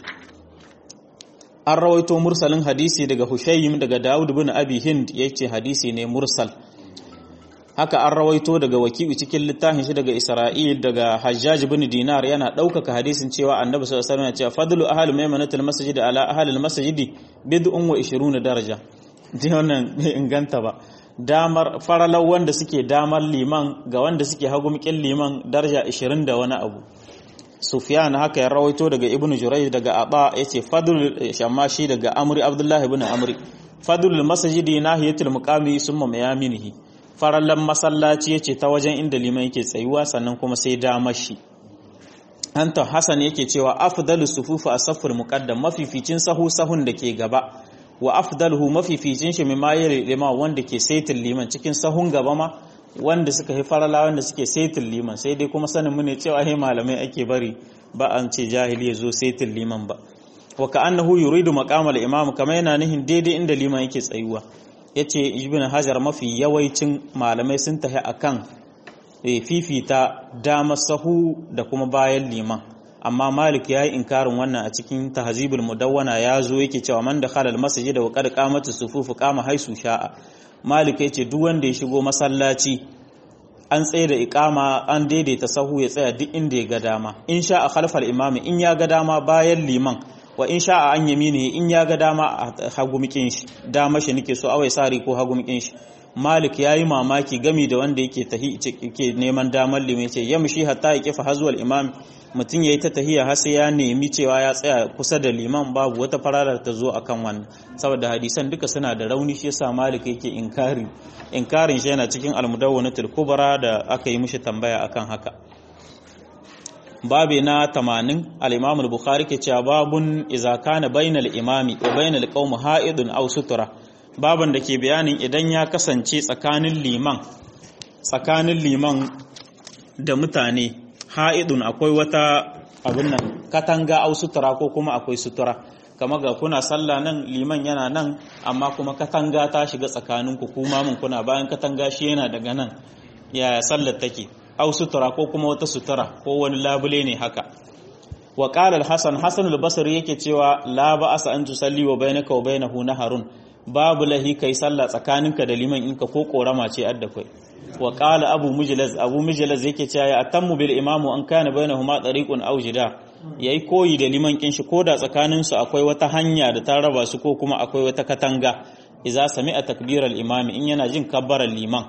an rawaito mursalin hadisi daga hushayyim daga daud ibn abi hind yace hadisi ne mursal haka an rawaito daga wakibi cikin littafin shi daga Isra'il daga Hajjaj bin Dinar yana ɗaukaka hadisin cewa Annabi sallallahu alaihi wasallam ya ce fadlu ahli maimanatul masjid ala ahli al-masjid bid'un wa 20 daraja ji wannan bai inganta ba damar faralau wanda suke damar liman ga wanda suke hagumkin liman daraja 20 da wani abu Sufyan haka ya rawaito daga Ibn Jurayj daga Aba yace fadlul shamashi daga Amri Abdullah ibn Amri fadlul masjid nahiyatul muqami summa mayaminihi farallan masallaci ya ce ta wajen inda liman yake tsayuwa sannan kuma sai damar shi Anton Hassan yake cewa afdalu sufufu as-saffur muqaddam mafificin sahu sahun da ke gaba wa afdaluhu mafificin shi mimma yali lima wanda ke saitin liman cikin sahun gaba ma wanda suka yi farala wanda suke saitin liman sai dai kuma sanin mu ne cewa he malamai ake bari ba an ce jahili ya zo saitin liman ba wa ka'annahu yuridu maqamal imam kamar yana nihin daidai inda liman yake tsayuwa yace ibn hajar mafi yawaicin malamai sun tahi akan fifita dama sahu da kuma bayan liman amma malik ya yi inkarin wannan a cikin tahzibul mudawwana ya zo yake cewa man da khalal masjid wa qad qamatu sufufu qama haisu sha'a malik ya ce duk wanda ya shigo masallaci an tsaye da iqama an daidaita sahu ya tsaya duk inda ya ga dama in sha'a khalfal imami in ya ga dama bayan liman wa in sha'a an yamini in ya ga dama a hagumikin shi dama shi nake so awai sari ko hagumikin shi malik ya yi mamaki gami da wanda yake tahi ke neman damar limai ce ya mushi hatta ya kifa hazuwal imam mutum ya yi ta tahiya har sai ya nemi cewa ya tsaya kusa da liman babu wata fararar ta zo akan wannan saboda hadisan duka suna da rauni shi yasa malik yake inkari inkarin shi yana cikin almudawwanatul kubra da aka yi mishi tambaya akan haka babi na 80 al-imam al-bukhari ke cewa babun idza kana bainal imami wa bainal qaum ha'idun aw sutura baban da ke bayanin idan ya kasance tsakanin liman tsakanin liman da mutane ha'idun akwai wata abin nan katanga au sutura ko kuma akwai sutura kama ga kuna sallah nan liman yana nan amma kuma katanga ta shiga tsakaninku kuma mun kuna bayan katanga shi yana daga nan yaya sallar take au sutura ko kuma wata sutura ko wani labule ne haka wa qala al-hasan hasan al-basri yake cewa la ba'asa an tusalli wa bainaka wa bainahu naharun babu lahi kai sallah tsakaninka da liman inka ko korama ce adda kai wa qala abu mujlaz abu mujlaz yake cewa ya atammu bil imamu an kana bainahuma tariqun aw jida yayi koyi da liman kin shi koda tsakanin su akwai wata hanya da ta raba su ko kuma akwai wata katanga idza sami'a takbir al imami in yana jin kabbarar liman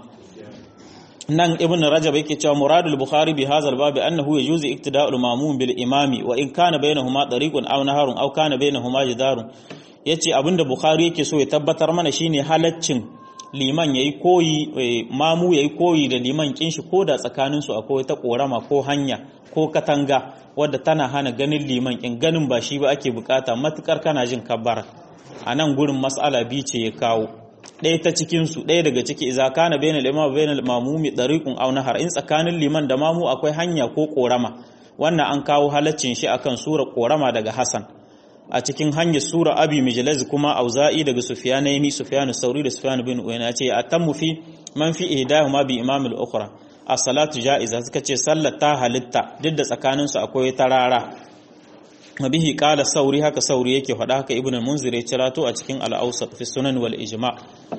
nan ibn rajab yake cewa muradul bukhari bi hadha al bab annahu yajuzu iktida'ul mamum bil imami wa in kana bainahuma tariqun aw naharun aw kana bainahuma jidarun yace abinda bukhari yake so ya tabbatar mana shine halaccin liman yayi koyi mamu yayi koyi da liman kin shi ko da tsakanin su akwai ta korama ko hanya ko katanga wadda tana hana ganin liman kin ganin ba shi ba ake bukata matukar kana jin kabbara anan gurin mas'ala bi ce ya kawo ɗaya ta cikinsu ɗaya daga ciki iza kana bayan al'imam bayan al'amumi ɗariƙun au nahar in tsakanin liman da mamu akwai hanya ko ƙorama wannan an kawo halaccin shi akan sura ƙorama daga hasan a cikin hanyar sura abi mijlaz kuma auza'i daga sufyanaini sufyanu sauri da sufyanu bin uyana ce atammu fi man fi ihdahuma bi imam al-ukhra as-salatu ja'iza suka ce sallar ta halitta duk da tsakaninsu akwai tarara bihi qala sauri haka sauri yake faɗa haka ibnu munzir ya cirato a cikin al-awsat fi sunan wal ijma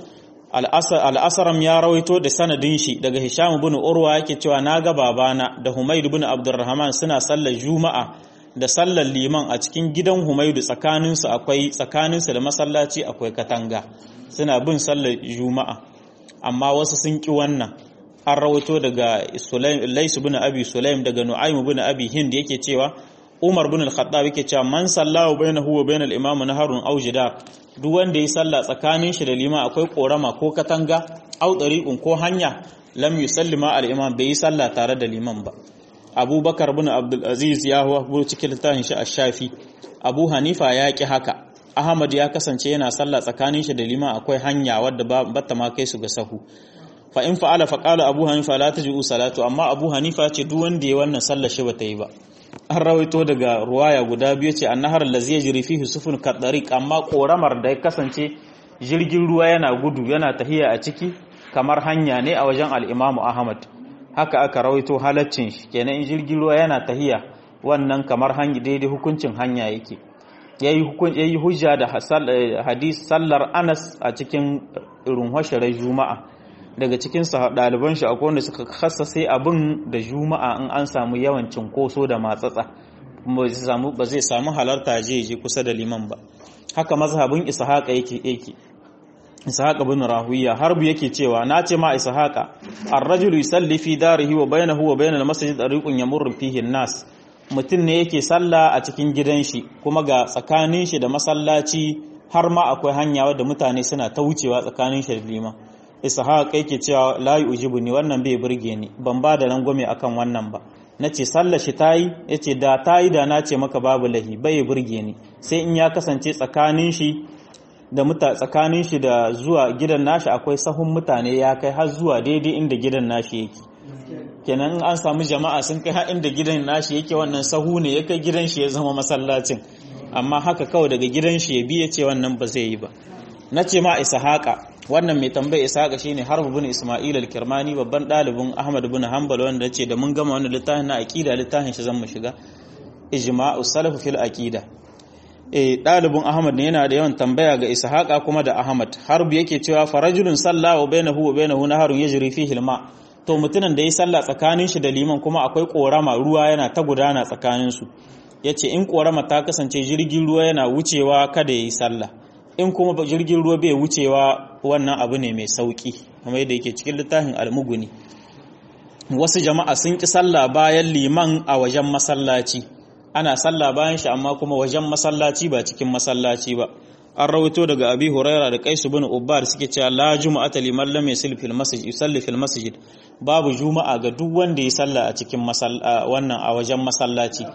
al-asram ya rawaito da sanadin shi daga hisham ibn urwa yake cewa naga babana da humayd ibn abdurrahman suna sallar juma'a da sallar liman a cikin gidan humaydu tsakanin su akwai tsakanin su da masallaci akwai katanga suna bin sallar juma'a amma wasu sun ki wannan an rawaito daga sulaim lais ibn abi sulaim daga nu'aym ibn abi hind yake cewa Umar bin al-Khattab yake cewa man sallahu bainahu wa bainal imam naharun aw jidar duk wanda yi sallah tsakanin shi da lima akwai korama ko katanga aw tariqun ko hanya lam yusallima al-imam bai yi sallah tare da liman ba Abubakar bin Abdul Aziz ya huwa cikin littafin shi ash-Shafi Abu Hanifa ya ki haka Ahmad ya kasance yana sallah tsakanin shi da liman akwai hanya wadda ba ta ma kai su ga sahu fa in fa'ala fa qala Abu Hanifa la taj'u salatu amma Abu Hanifa ce duk wanda ya wannan sallah shi bata yi ba an rawaito daga ruwaya guda biyu ce annahar lazi ya jiri fihi sufun kadariq amma koramar da ya kasance jirgin ruwa yana gudu yana tahiya a ciki kamar hanya ne a wajen al-Imam Ahmad haka aka rawaito halaccin shi kenan in jirgin ruwa yana tahiya wannan kamar hanya daidai hukuncin hanya yake yayi hukun yayi hujja da hadis sallar Anas a cikin runhwashirar Juma'a daga cikin ɗaliban shi akwai wanda suka kasa sai abin da juma'a in an samu yawan cinkoso da matsatsa ba zai samu halarta je je kusa da liman ba haka mazhabin ishaqa yake yake ishaqa bin rahuya harbu yake cewa na ce ma ishaqa ar-rajulu yusalli fi darihi wa bainahu wa bainal masjid tariqun yamurru fihi an-nas mutum ne yake sallah a cikin gidan shi kuma ga tsakanin shi da masallaci har ma akwai hanya wadda mutane suna ta wucewa tsakanin shi da liman ishaq yake cewa la yujibu ni wannan bai burge ni ban ba da rangwame akan wannan ba nace sallar shi tayi yace da tayi da na ce maka babu lahi bai burge ni sai in ya kasance tsakanin shi da muta tsakanin shi da zuwa gidan nashi akwai sahun mutane ya kai har zuwa daidai inda gidan nashi yake kenan in an samu jama'a sun kai har inda gidan nashi yake wannan sahu ne ya kai gidan shi ya zama masallacin amma haka kawai daga gidan shi ya bi ya ce wannan ba zai yi ba na ce ma ishaqa wannan mai tambaya ishaqa shine harb bin isma'il al-kirmani babban dalibin ahmad bin hanbal wanda ce da mun gama wannan littafin na aqida littafin shi zan mu shiga ijma'u salaf fil aqida eh dalibin ahmad ne yana da yawan tambaya ga ishaqa kuma da ahmad harb yake cewa farajulun salla wa bainahu wa bainahu naharun yajri fihi al-ma to mutumin da ya sallah tsakanin shi da liman kuma akwai korama ruwa yana ta gudana tsakanin su yace in korama ta kasance jirgin ruwa yana wucewa kada yayi sallah in kuma jirgin ruwa bai wucewa wannan abu ne mai sauki kamar yadda yake cikin littafin almuguni wasu jama'a sun ki sallah bayan liman a wajen masallaci ana sallah bayan shi amma kuma wajen masallaci ba cikin masallaci ba an rawaito daga abi huraira da kaisu bin ubbar suke cewa la juma'ata liman lam yasil fil masjid yusalli fil masjid babu juma'a ga duk wanda ya salla a cikin wannan a wajen masallaci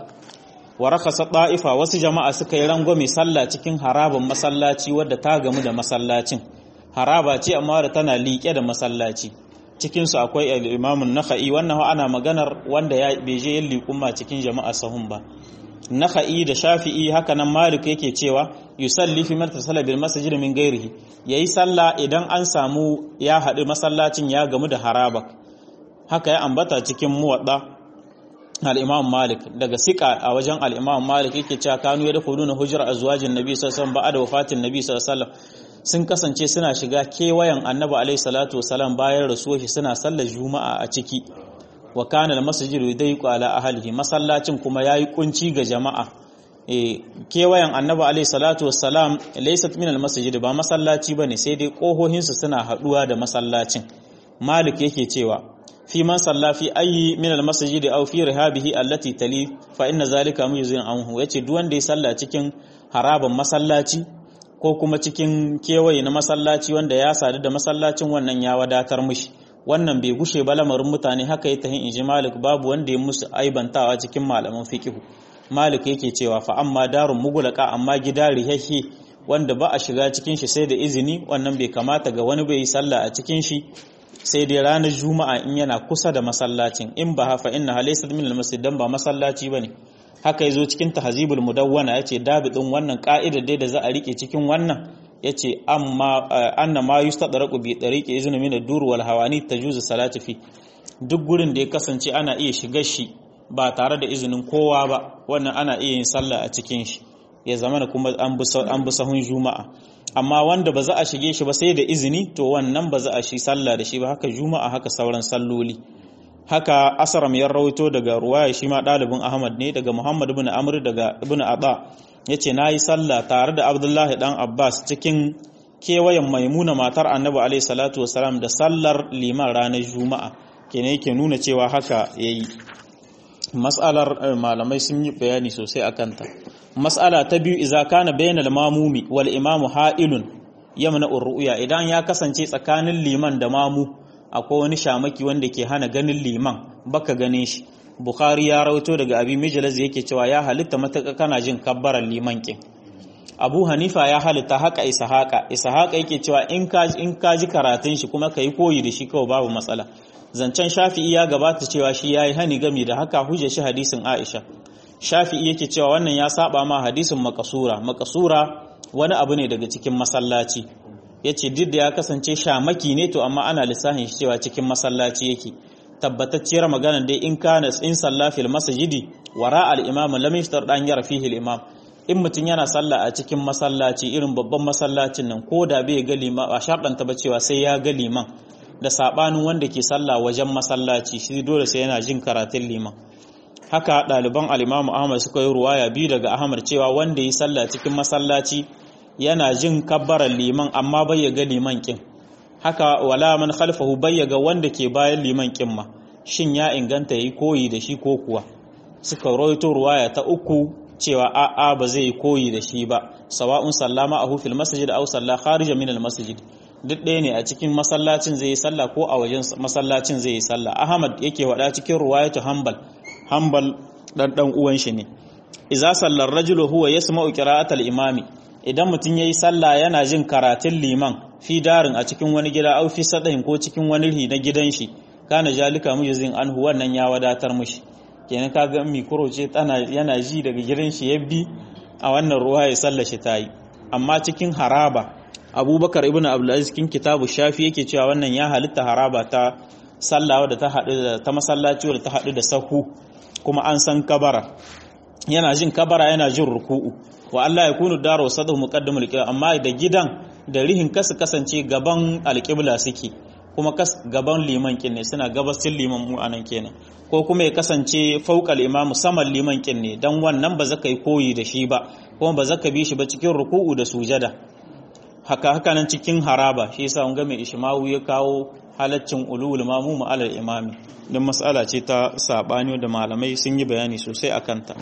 wa rakasa ta'ifa wasu jama'a suka yi rangwame sallah cikin haraban masallaci wadda ta gamu da masallacin haraba ce amma da tana liƙe da masallaci cikin su akwai al-imam an-nakhai wannan ana maganar wanda ya beje yin liƙumma cikin jama'a sahun ba nakhai da shafi'i haka nan malik yake cewa yusalli fi martasala bil masjid min ghairihi yayi sallah idan an samu ya haɗu masallacin ya gamu da haraba haka ya ambata cikin muwadda al-imam malik daga sika a wajen al-imam malik yake cewa kanu ya dakhuluna hujra azwajin nabi sallallahu alaihi wasallam ba'da wafatin nabi sallallahu alaihi wasallam sun kasance suna shiga kewayen annabi alaihi salatu wasallam bayan rasuwar shi suna sallar juma'a a ciki wa kana al-masjidu yudayqu ala ahlihi masallacin kuma yayi kunci ga jama'a eh kewayen annabi alaihi salatu wassalam laysat min al-masjid ba masallaci bane sai dai kohohin su suna haduwa da masallacin malik yake cewa fi man salla fi ayi min al-masjid aw fi rihabihi allati tali fa inna zalika mujzin anhu yace duk wanda ya salla cikin haraban masallaci ko kuma cikin kewaye na masallaci wanda ya sadu da masallacin wannan ya wadatar mishi wannan bai gushe ba lamarin mutane haka ya tahin inji malik babu wanda ya musu aibantawa cikin malaman fikihu malik yake cewa fa amma darun mugulaka amma gida rihahi wanda ba a shiga cikin shi sai da izini wannan bai kamata ga wani bai sallah a cikin shi sai dai ranar juma'a in yana kusa da masallacin in ba hafa inna halaysat min almasjid dan ba masallaci bane haka yazo cikin tahzibul mudawwana yace dabidin wannan ka'idar dai da za a rike cikin wannan yace amma anna ma yustadraqu bi tariqi izni min ad-dur wal hawani tajuzu salati fi duk gurin da ya kasance ana iya shigar shi ba tare da izinin kowa ba wannan ana iya yin sallah a cikin shi ya zama kuma an bi sahun juma'a amma wanda ba za a shige shi ba sai da izini to wannan ba za a shi sallah da shi ba haka juma'a haka sauran salloli haka asaram ya rawaito daga ruwaya shi ma ɗalibin ahmad ne daga muhammad ibn amr daga ibn aba ya ce na yi sallah tare da abdullahi dan abbas cikin kewayen maimuna matar annabi alaihi salatu wasalam da sallar liman ranar juma'a kenan yake nuna cewa haka ya yi mas'alar malamai sun yi bayani sosai a kanta mas'ala ta biyu iza kana bainal mamumi wal imamu ha'ilun yamna urruya idan ya kasance tsakanin liman da mamu akwai wani shamaki wanda ke hana ganin liman baka ganin shi bukhari ya rawaito daga abi mijlaz yake cewa ya halitta mataka kana jin kabbaran liman kin abu hanifa ya halitta haka ishaqa ishaqa yake cewa in ka in ka ji karatun shi kuma kai koyi da shi kawai babu matsala zancen shafi'i ya gabata cewa shi yayi hani gami da haka huje shi hadisin aisha shafi'i yake cewa wannan ya saba ma hadisin makasura makasura wani abu ne daga cikin masallaci yace duk da ya kasance shamaki ne to amma ana lissafin shi cewa cikin masallaci yake tabbatacciyar magana dai in kana in salla fil masjidi wara al imam lam yashtar dan yara fihi al imam in mutun yana sallah a cikin masallaci irin babban masallacin nan ko da bai ga liman a sharɗanta ba cewa sai ya ga liman da sabanin wanda ke sallah wajen masallaci shi dole sai yana jin karatun liman haka ɗaliban al-Imam Ahmad suka yi ruwaya biyu daga Ahmad cewa wanda yi sallah cikin masallaci yana jin kabbaran liman amma bai ya ga liman kin haka wala man khalfahu bai ya ga wanda ke bayan liman kin ma shin ya inganta yayi koyi da shi ko kuwa suka rawaito ruwaya ta uku cewa a'a ba zai yi koyi da shi ba sawa'un sallama ahu fil masjid aw salla kharija min al masjid duk ɗaya ne a cikin masallacin zai yi sallah ko a wajen masallacin zai yi sallah ahmad yake wada cikin ruwayatu hanbal hanbal dan dan uwan shi ne idza sallar rajulu huwa yasma'u qira'atal imami idan mutum yayi sallah yana jin karatun liman fi darin a cikin wani gida au fi sadahin ko cikin wani ri na gidan shi kana jalika mujizin anhu wannan ya wadatar mushi kenan kaga mikro ce tana yana ji daga gidan shi yabbi a wannan ruwa ya sallar shi tayi amma cikin haraba abubakar ibn abdulaziz cikin kitabu shafi yake cewa wannan ya halitta haraba ta sallawa da ta haɗu da ta masallaci da ta haɗu da sahu kuma an san kabara yana jin kabara yana jin ruku'u wa Allah ya kunu daro sadu muqaddimul qibla amma da gidan da rihin kasu kasance gaban alqibla suke kuma kas gaban liman kin ne suna gabasin liman mu anan kenan ko kuma ya kasance fauqal imamu saman liman kin ne dan wannan ba zaka yi koyi da shi ba kuma ba zaka bi shi ba cikin ruku'u da sujada haka haka nan cikin haraba shi yasa mun ga mai ishmawu ya kawo halaccin ulul mamu alal imami don mas'ala ce ta sabani da malamai sun yi bayani sosai akan ta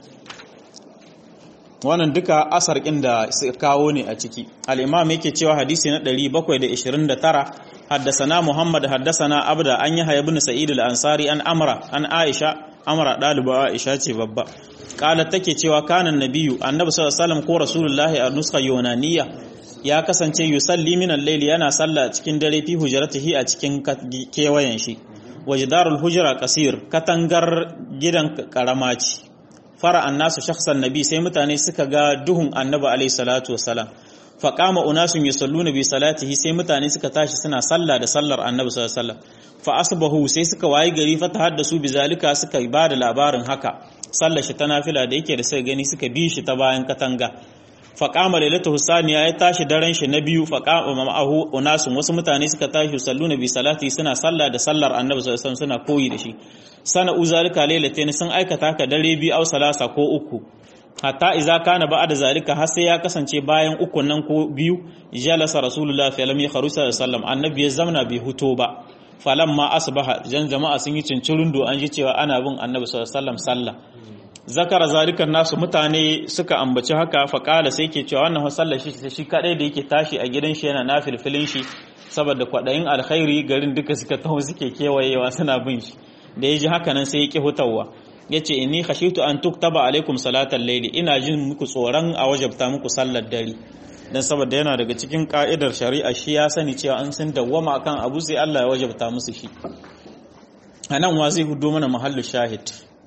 wannan duka asar da suka kawo ne a ciki al-imam yake cewa hadisi na 729 haddasana muhammad haddasana abda an yi ibn sa'id al-ansari an amra an aisha amra daliba aisha ce babba qalat take cewa kana nabiyyu annabi sallallahu alaihi wasallam ko rasulullahi a nuskha yunaniya ya kasance yusalli min al-layli yana sallah cikin dare fi hujratihi a cikin kewayen shi wajdarul hujra kasir katangar gidan karama ce fara annasu shakhsan nabi sai mutane suka ga duhun annabi alaihi salatu wasalam faqama unasun yusalluna bi salatihi sai mutane suka tashi suna sallah da sallar annabi sallallahu alaihi wasallam fa asbahu sai suka wayi gari fa tahaddasu bi zalika suka ba da labarin haka sallar shi ta nafila da yake da sai gani suka bi shi ta bayan katanga faqama lailatu husaniya ya tashi daren shi na biyu faqama ma'ahu unasun wasu mutane suka tashi salluna bi salati suna sallah da sallar annabi sallallahu alaihi wasallam suna koyi da shi sana uzalika lailatain sun aikata ka dare biyu au salasa ko uku hatta iza kana ba'da zalika har sai ya kasance bayan uku nan ko biyu jalasa rasulullahi fa lam yakhru sallallahu annabi ya zamna bai huto ba falamma asbaha jan jama'a sun yi cincirin do an ji cewa ana bin annabi sallallahu alaihi wasallam sallah zakara zalikan nasu mutane suka ambaci haka fa kala sai ke cewa wannan sallar shi shi kadai da yake tashi a gidan shi yana nafilfilin shi saboda kwadayin alkhairi garin duka suka taho suke kewayewa suna bin shi da ya ji haka nan sai ya ƙi hutawa ya ce inni khashitu an tuktaba alaikum salatal laili ina jin muku tsoron a wajabta muku sallar dare dan saboda yana daga cikin ka'idar shari'a shi ya sani cewa an sun dawwama akan abu sai Allah ya wajabta musu shi anan wa zai hudo mana mahallu shahid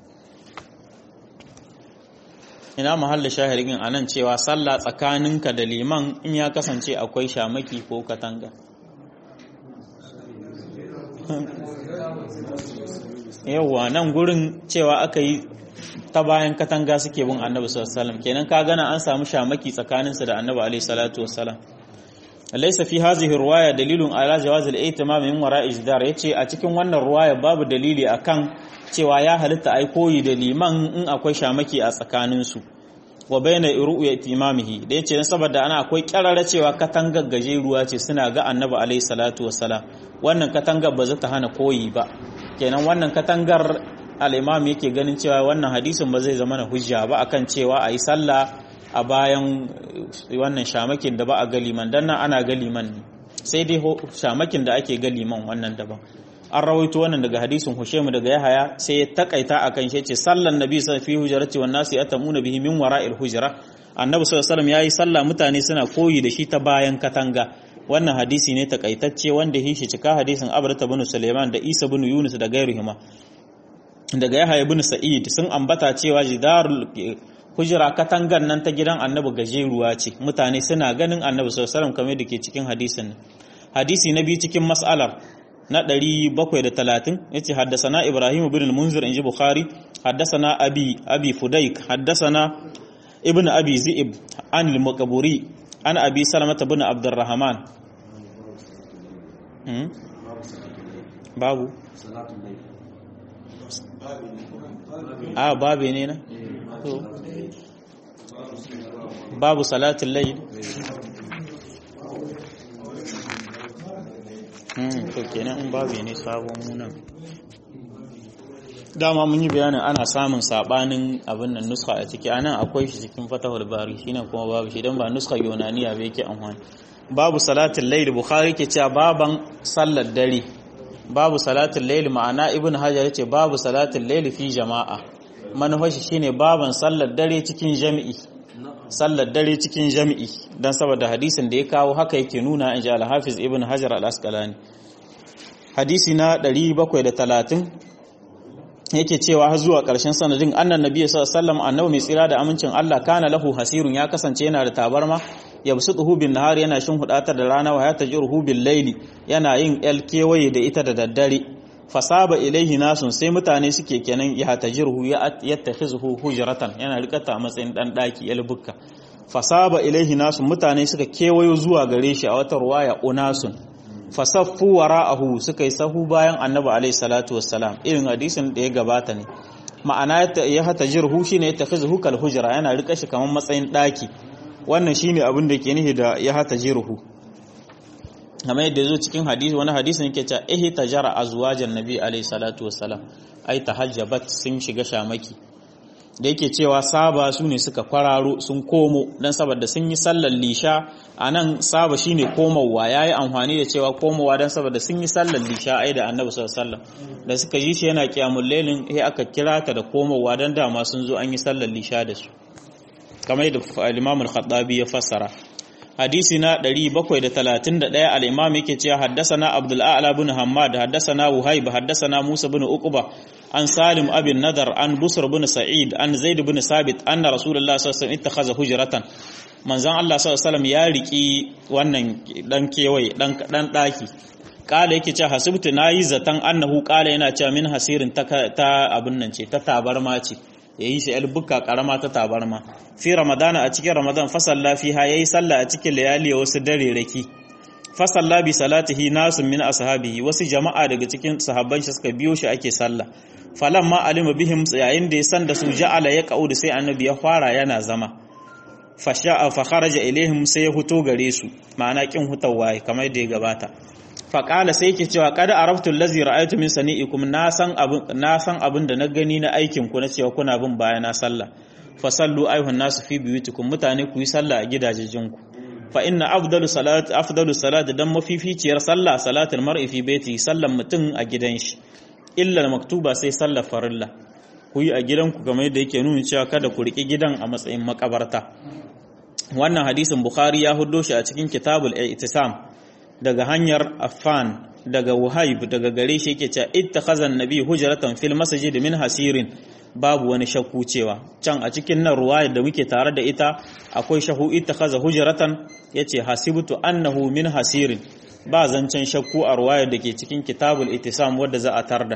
ina mahallu shahidin anan cewa sallah tsakaninka da liman in ya kasance akwai shamaki ko katanga yawwa nan gurin cewa aka yi ta bayan katanga suke bin annabi sallallahu alaihi kenan ka gana an samu shamaki tsakaninsa da annabi alaihi salatu wassalam laysa fi hadhihi riwaya dalilun ala jawaz al-ihtimam min wara'i jidar yace a cikin wannan riwaya babu dalili akan cewa ya halitta ai koyi da liman in akwai shamaki a tsakanin su wa bayna ru'yati imamihi da yace dan saboda ana akwai kirara cewa katangar gajeruwa ce suna ga annabi alaihi salatu wassalam wannan katangar ba za ta hana koyi ba kenan wannan katangar al'imam yake ganin cewa wannan hadisin ba zai zama na hujja ba akan cewa a yi sallah a bayan wannan shamakin da ba a galiman don nan ana galiman ne sai dai shamakin da ake galiman wannan daban an rawaito wannan daga hadisin hushemu daga yahaya sai ya takaita akan shi ce sallan nabi sa fi hujjarati wan nasu yatamuna bihi min wara'il hujra annabi sallallahu alaihi wasallam yayi sallah mutane suna koyi da shi ta bayan katanga wannan hadisi ne takaitacce wanda ya shi cika hadisin abrata bin suleiman da isa bin yunus da gairuhima daga yahya bin sa'id sun ambata cewa jidarul hujra katangan nan ta gidan annabi gajeruwa ce mutane suna ganin annabi sallallahu alaihi wasallam kamar da ke cikin hadisin hadisi na biyu cikin mas'alar na 730 yace haddasana ibrahim bin al-munzir inji bukhari haddasana abi abi fudaik haddasana ibn abi zi'ib an al-maqburi an abi salamata bin abdurrahman babu a babu ne na babu salatin layl to kenan in babu ne sabon munan dama mun yi bayanin ana samun sabanin abin nan nuska a ciki anan akwai shi cikin fatahul bari shine kuma babu shi dan ba nuska yunaniya ba yake amfani babu salatin layl bukhari ke cewa baban sallar dare babu salatul layl ma'ana ibn hajar yace babu salatul layl fi jama'a manufashi shine baban sallar dare cikin jami'i sallar dare cikin jami'i dan saboda hadisin da ya kawo haka yake nuna inji al-hafiz ibn hajar al-asqalani hadisi na 730 yake cewa har zuwa ƙarshen sanadin annan nabi sallallahu alaihi wasallam annabi mai tsira da amincin Allah kana lahu hasirun ya kasance yana da tabarma yabsutuhu bin nahar yana shin hudatar da rana wa ya tajiruhu bil laili yana yin el kewaye da ita da daddare fasaba ilaihi nasun sai mutane suke kenan ya tajiruhu ya yattakhizuhu hujratan yana rikata a matsayin dan daki el bukka fasaba ilaihi nasun mutane suka kewayo zuwa gare shi a wata ruwaya unasun fasaffu wara'ahu suka yi sahu bayan annabi alaihi salatu wassalam irin hadisin da ya gabata ne ma'ana ya hata jirhu shine ya takhizuhu kal hujra yana rika shi kamar matsayin daki wannan shine abin da ke nihi da ya hata jirhu kamar yadda zo cikin hadisi wani hadisin yake cewa ihi tajara azwajan nabi alaihi salatu wassalam ai tahajjabat sun shiga shamaki da yake cewa saba su ne suka kwararo sun komo don saboda sun yi sallar lisha a nan saba shi ne komowa ya yi amfani da cewa komowa don saboda sun yi sallar lisha ai da annabi sallar da suka ji shi yana kyamun lelin ya aka kira ta da komowa don dama sun zo an yi sallar lisha da su kamar da al-imamul khattabi ya fassara hadisi na 731 al-imam yake cewa haddasana abdul a'la bin hammad haddasana wuhaib haddasana musa bin uqba an salim abin nadar an busr bin sa'id an zaid bin sabit anna rasulullah sallallahu alaihi wasallam ittakhadha hujratan manzon Allah sallallahu alaihi wasallam ya riki wannan dan kewaye dan dan daki kala yake cewa hasibtu nayi zatan annahu kala yana cewa min hasirin ta, ta abin nan ce ta tabarma ce yayi shi albuka karama ta tabarma fi ramadana a cikin ramadan fasalla fiha yayi sallah a cikin layali wasu dare raki fasalla bi salatihi nasun min ashabihi wasu jama'a daga cikin sahabban shi suka biyo shi ake sallah falan ma alima bihim yayin da ya san da su ja'ala ya da sai annabi ya fara yana zama fasha'a fa kharaja ilaihim sai ya huto gare su ma'ana kin hutawa kamar da ya gabata fa qala sai yake cewa qad araftu allazi ra'aytu min sani'ikum na san abin na san abin da na gani na aikin ku na cewa kuna bin bayana sallah fa sallu ayuhan nasu fi biyutikum mutane ku yi sallah a gidajejinku fa inna afdalu salat afdalu salat dan mafificiyar sallah salatul mar'i fi baiti sallan mutum a gidan shi illa maktuba sai sallar farilla ku yi a gidanku kamar yadda yake nuna cewa kada ku riƙi gidan a matsayin makabarta wannan hadisin bukhari ya huddo shi a cikin kitabul i'tisam daga hanyar affan daga wahayb daga gare shi yake cewa ittakhadha an-nabi hujratan fil masjid min hasirin babu wani shakku cewa can a cikin nan ruwaya da muke tare da ita akwai shahu ittakhadha hujratan yace hasibtu annahu min hasirin ba zancen shakku a ruwayar da ke cikin kitabul itisam wadda za a tarda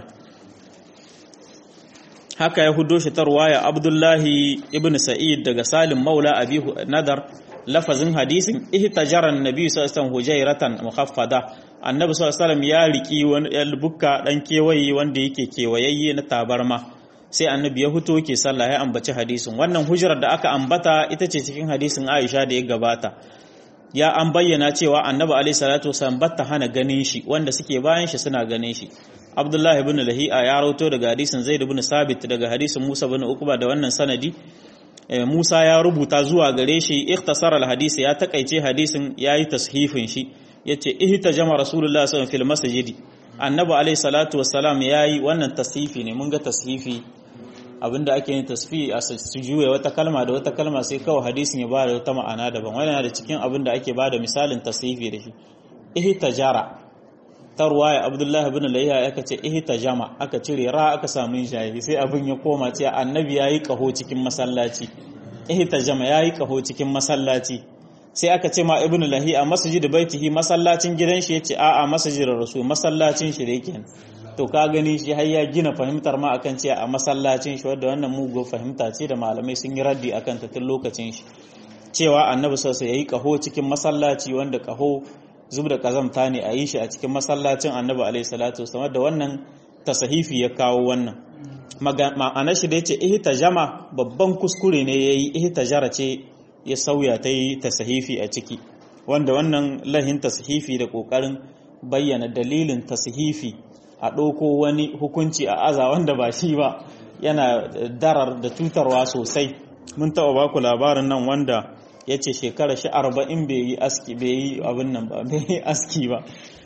haka ya hudo shi ta ruwaya abdullahi ibn sa'id daga salim maula abi nadar lafazin hadisin ihtajaran nabi sallallahu alaihi hujairatan mukhaffada annabi sallallahu alaihi ya riki wani bukka dan kewaye wanda yake kewayayye na tabarma sai annabi ya huto ke sallah ya ambaci hadisin wannan hujrar da aka ambata ita ce cikin hadisin Aisha da ya gabata ya an bayyana cewa annabi alaihi salatu wasallam batta hana ganin shi wanda suke bayan shi suna ganin shi abdullahi ibn lahi'a ya rauto daga hadisin zaid ibn sabit daga hadisin musa ibn ukba da wannan sanadi musa ya rubuta zuwa gare shi ikhtasar al-hadisi ya takaice hadisin yayi tashifin shi yace ihtajama rasulullah sallallahu alaihi wasallam fil masjidi annabi alaihi salatu wassalam yayi wannan tashifi ne mun ga tashifi abinda ake yin tasfi a su juya wata kalma da wata kalma sai kawai hadisin ya bada wata ma'ana daban wannan da cikin abinda ake bada misalin tasfifi da shi ihtajara ta ruwaya abdullahi ibn layya aka ce ihtajama aka cire ra aka samu shayi sai abin ya koma ce annabi yayi kaho cikin masallaci ihtajama yayi kaho cikin masallaci sai aka ce ma ibn lahi a masjid baitihi masallacin gidan shi yace a'a masjid rasul masallacin shi da yake to ka gani shi har ya gina fahimtar ma akan cewa a masallacin shi wadda wannan mugo fahimta ce da malamai sun yi raddi akan ta tun lokacin shi cewa annabi sallallahu alaihi yayi kaho cikin masallaci wanda kaho zub da kazamta ne a yi shi a cikin masallacin annabi alaihi salatu wasallam da wannan tasahifi ya kawo wannan ma'ana shi da yace ihtajama babban kuskure ne yayi ihtajara ce ya sauya ta yi tasahifi a ciki wanda wannan lahin tasahifi da kokarin bayyana dalilin tasahifi a ɗauko wani hukunci a aza wanda ba shi ba yana darar da cutarwa sosai mun taɓa baku labarin nan wanda ya ce shekara shi arba'in bai yi aski bai yi abin nan ba bai yi aski ba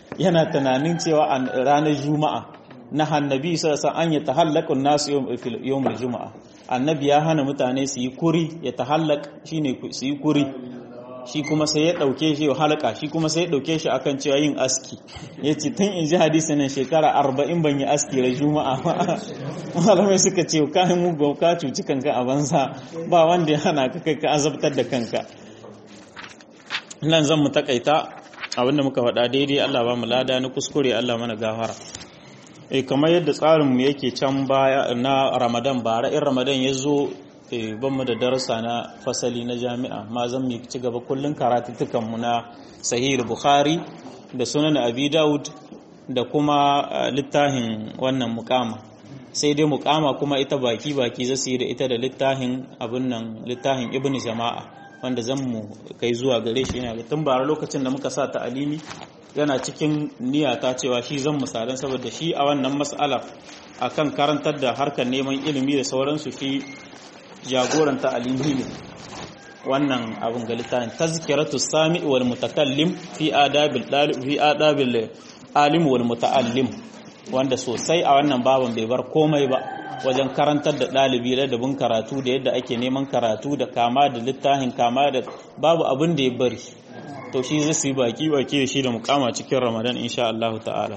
yana tunanin cewa a ranar juma'a na hannabi sassa an ya tahallakun nasu yawmul juma'a annabi ya hana mutane su yi kuri ya tahallak shine su yi kuri shi kuma sai ya dauke shi ya halaka shi kuma sai ya dauke shi akan cewa yin aski ya ce tun in ji hadisi nan shekara arba'in ban yi aski da juma'a ba malamai suka ce ka yi mugu ka cuci kanka a banza ba wanda ya hana ka kai ka azabtar da kanka nan zan mu takaita abinda muka faɗa daidai Allah ba mu lada na kuskure Allah mana gafara eh kamar yadda tsarinmu yake can baya na Ramadan bara in Ramadan ya zo ban mu da darasa na fasali na jami'a ma zan mu ci gaba kullun karatuttukan mu na Sahih Bukhari da Sunan Abi Dawud da kuma littafin wannan muqama sai dai muqama kuma ita baki baki zasu yi da ita da littafin abin nan littafin Ibn Jama'a wanda zan mu kai zuwa gare shi yana tun bara lokacin da muka sa ta alimi yana cikin niyata cewa shi zan misalan saboda shi a wannan mas'ala akan karantar da harkar neman ilimi da sauransu shi jagoranta alimi ne wannan abin ga littafin tazkiratu sami wal mutakallim fi adabil dalib fi adabil alim wal mutaallim wanda sosai a wannan baban bai bar komai ba wajen karantar da ɗalibi ladabin karatu da yadda ake neman karatu da kama da littafin kama da babu abin da ya bari to shi zai yi baki baki da shi da mukama cikin ramadan insha Allah ta'ala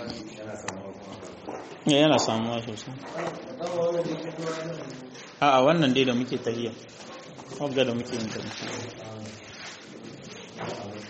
yana samuwa sosai a wannan dai da muke tahiya wagga da muke yin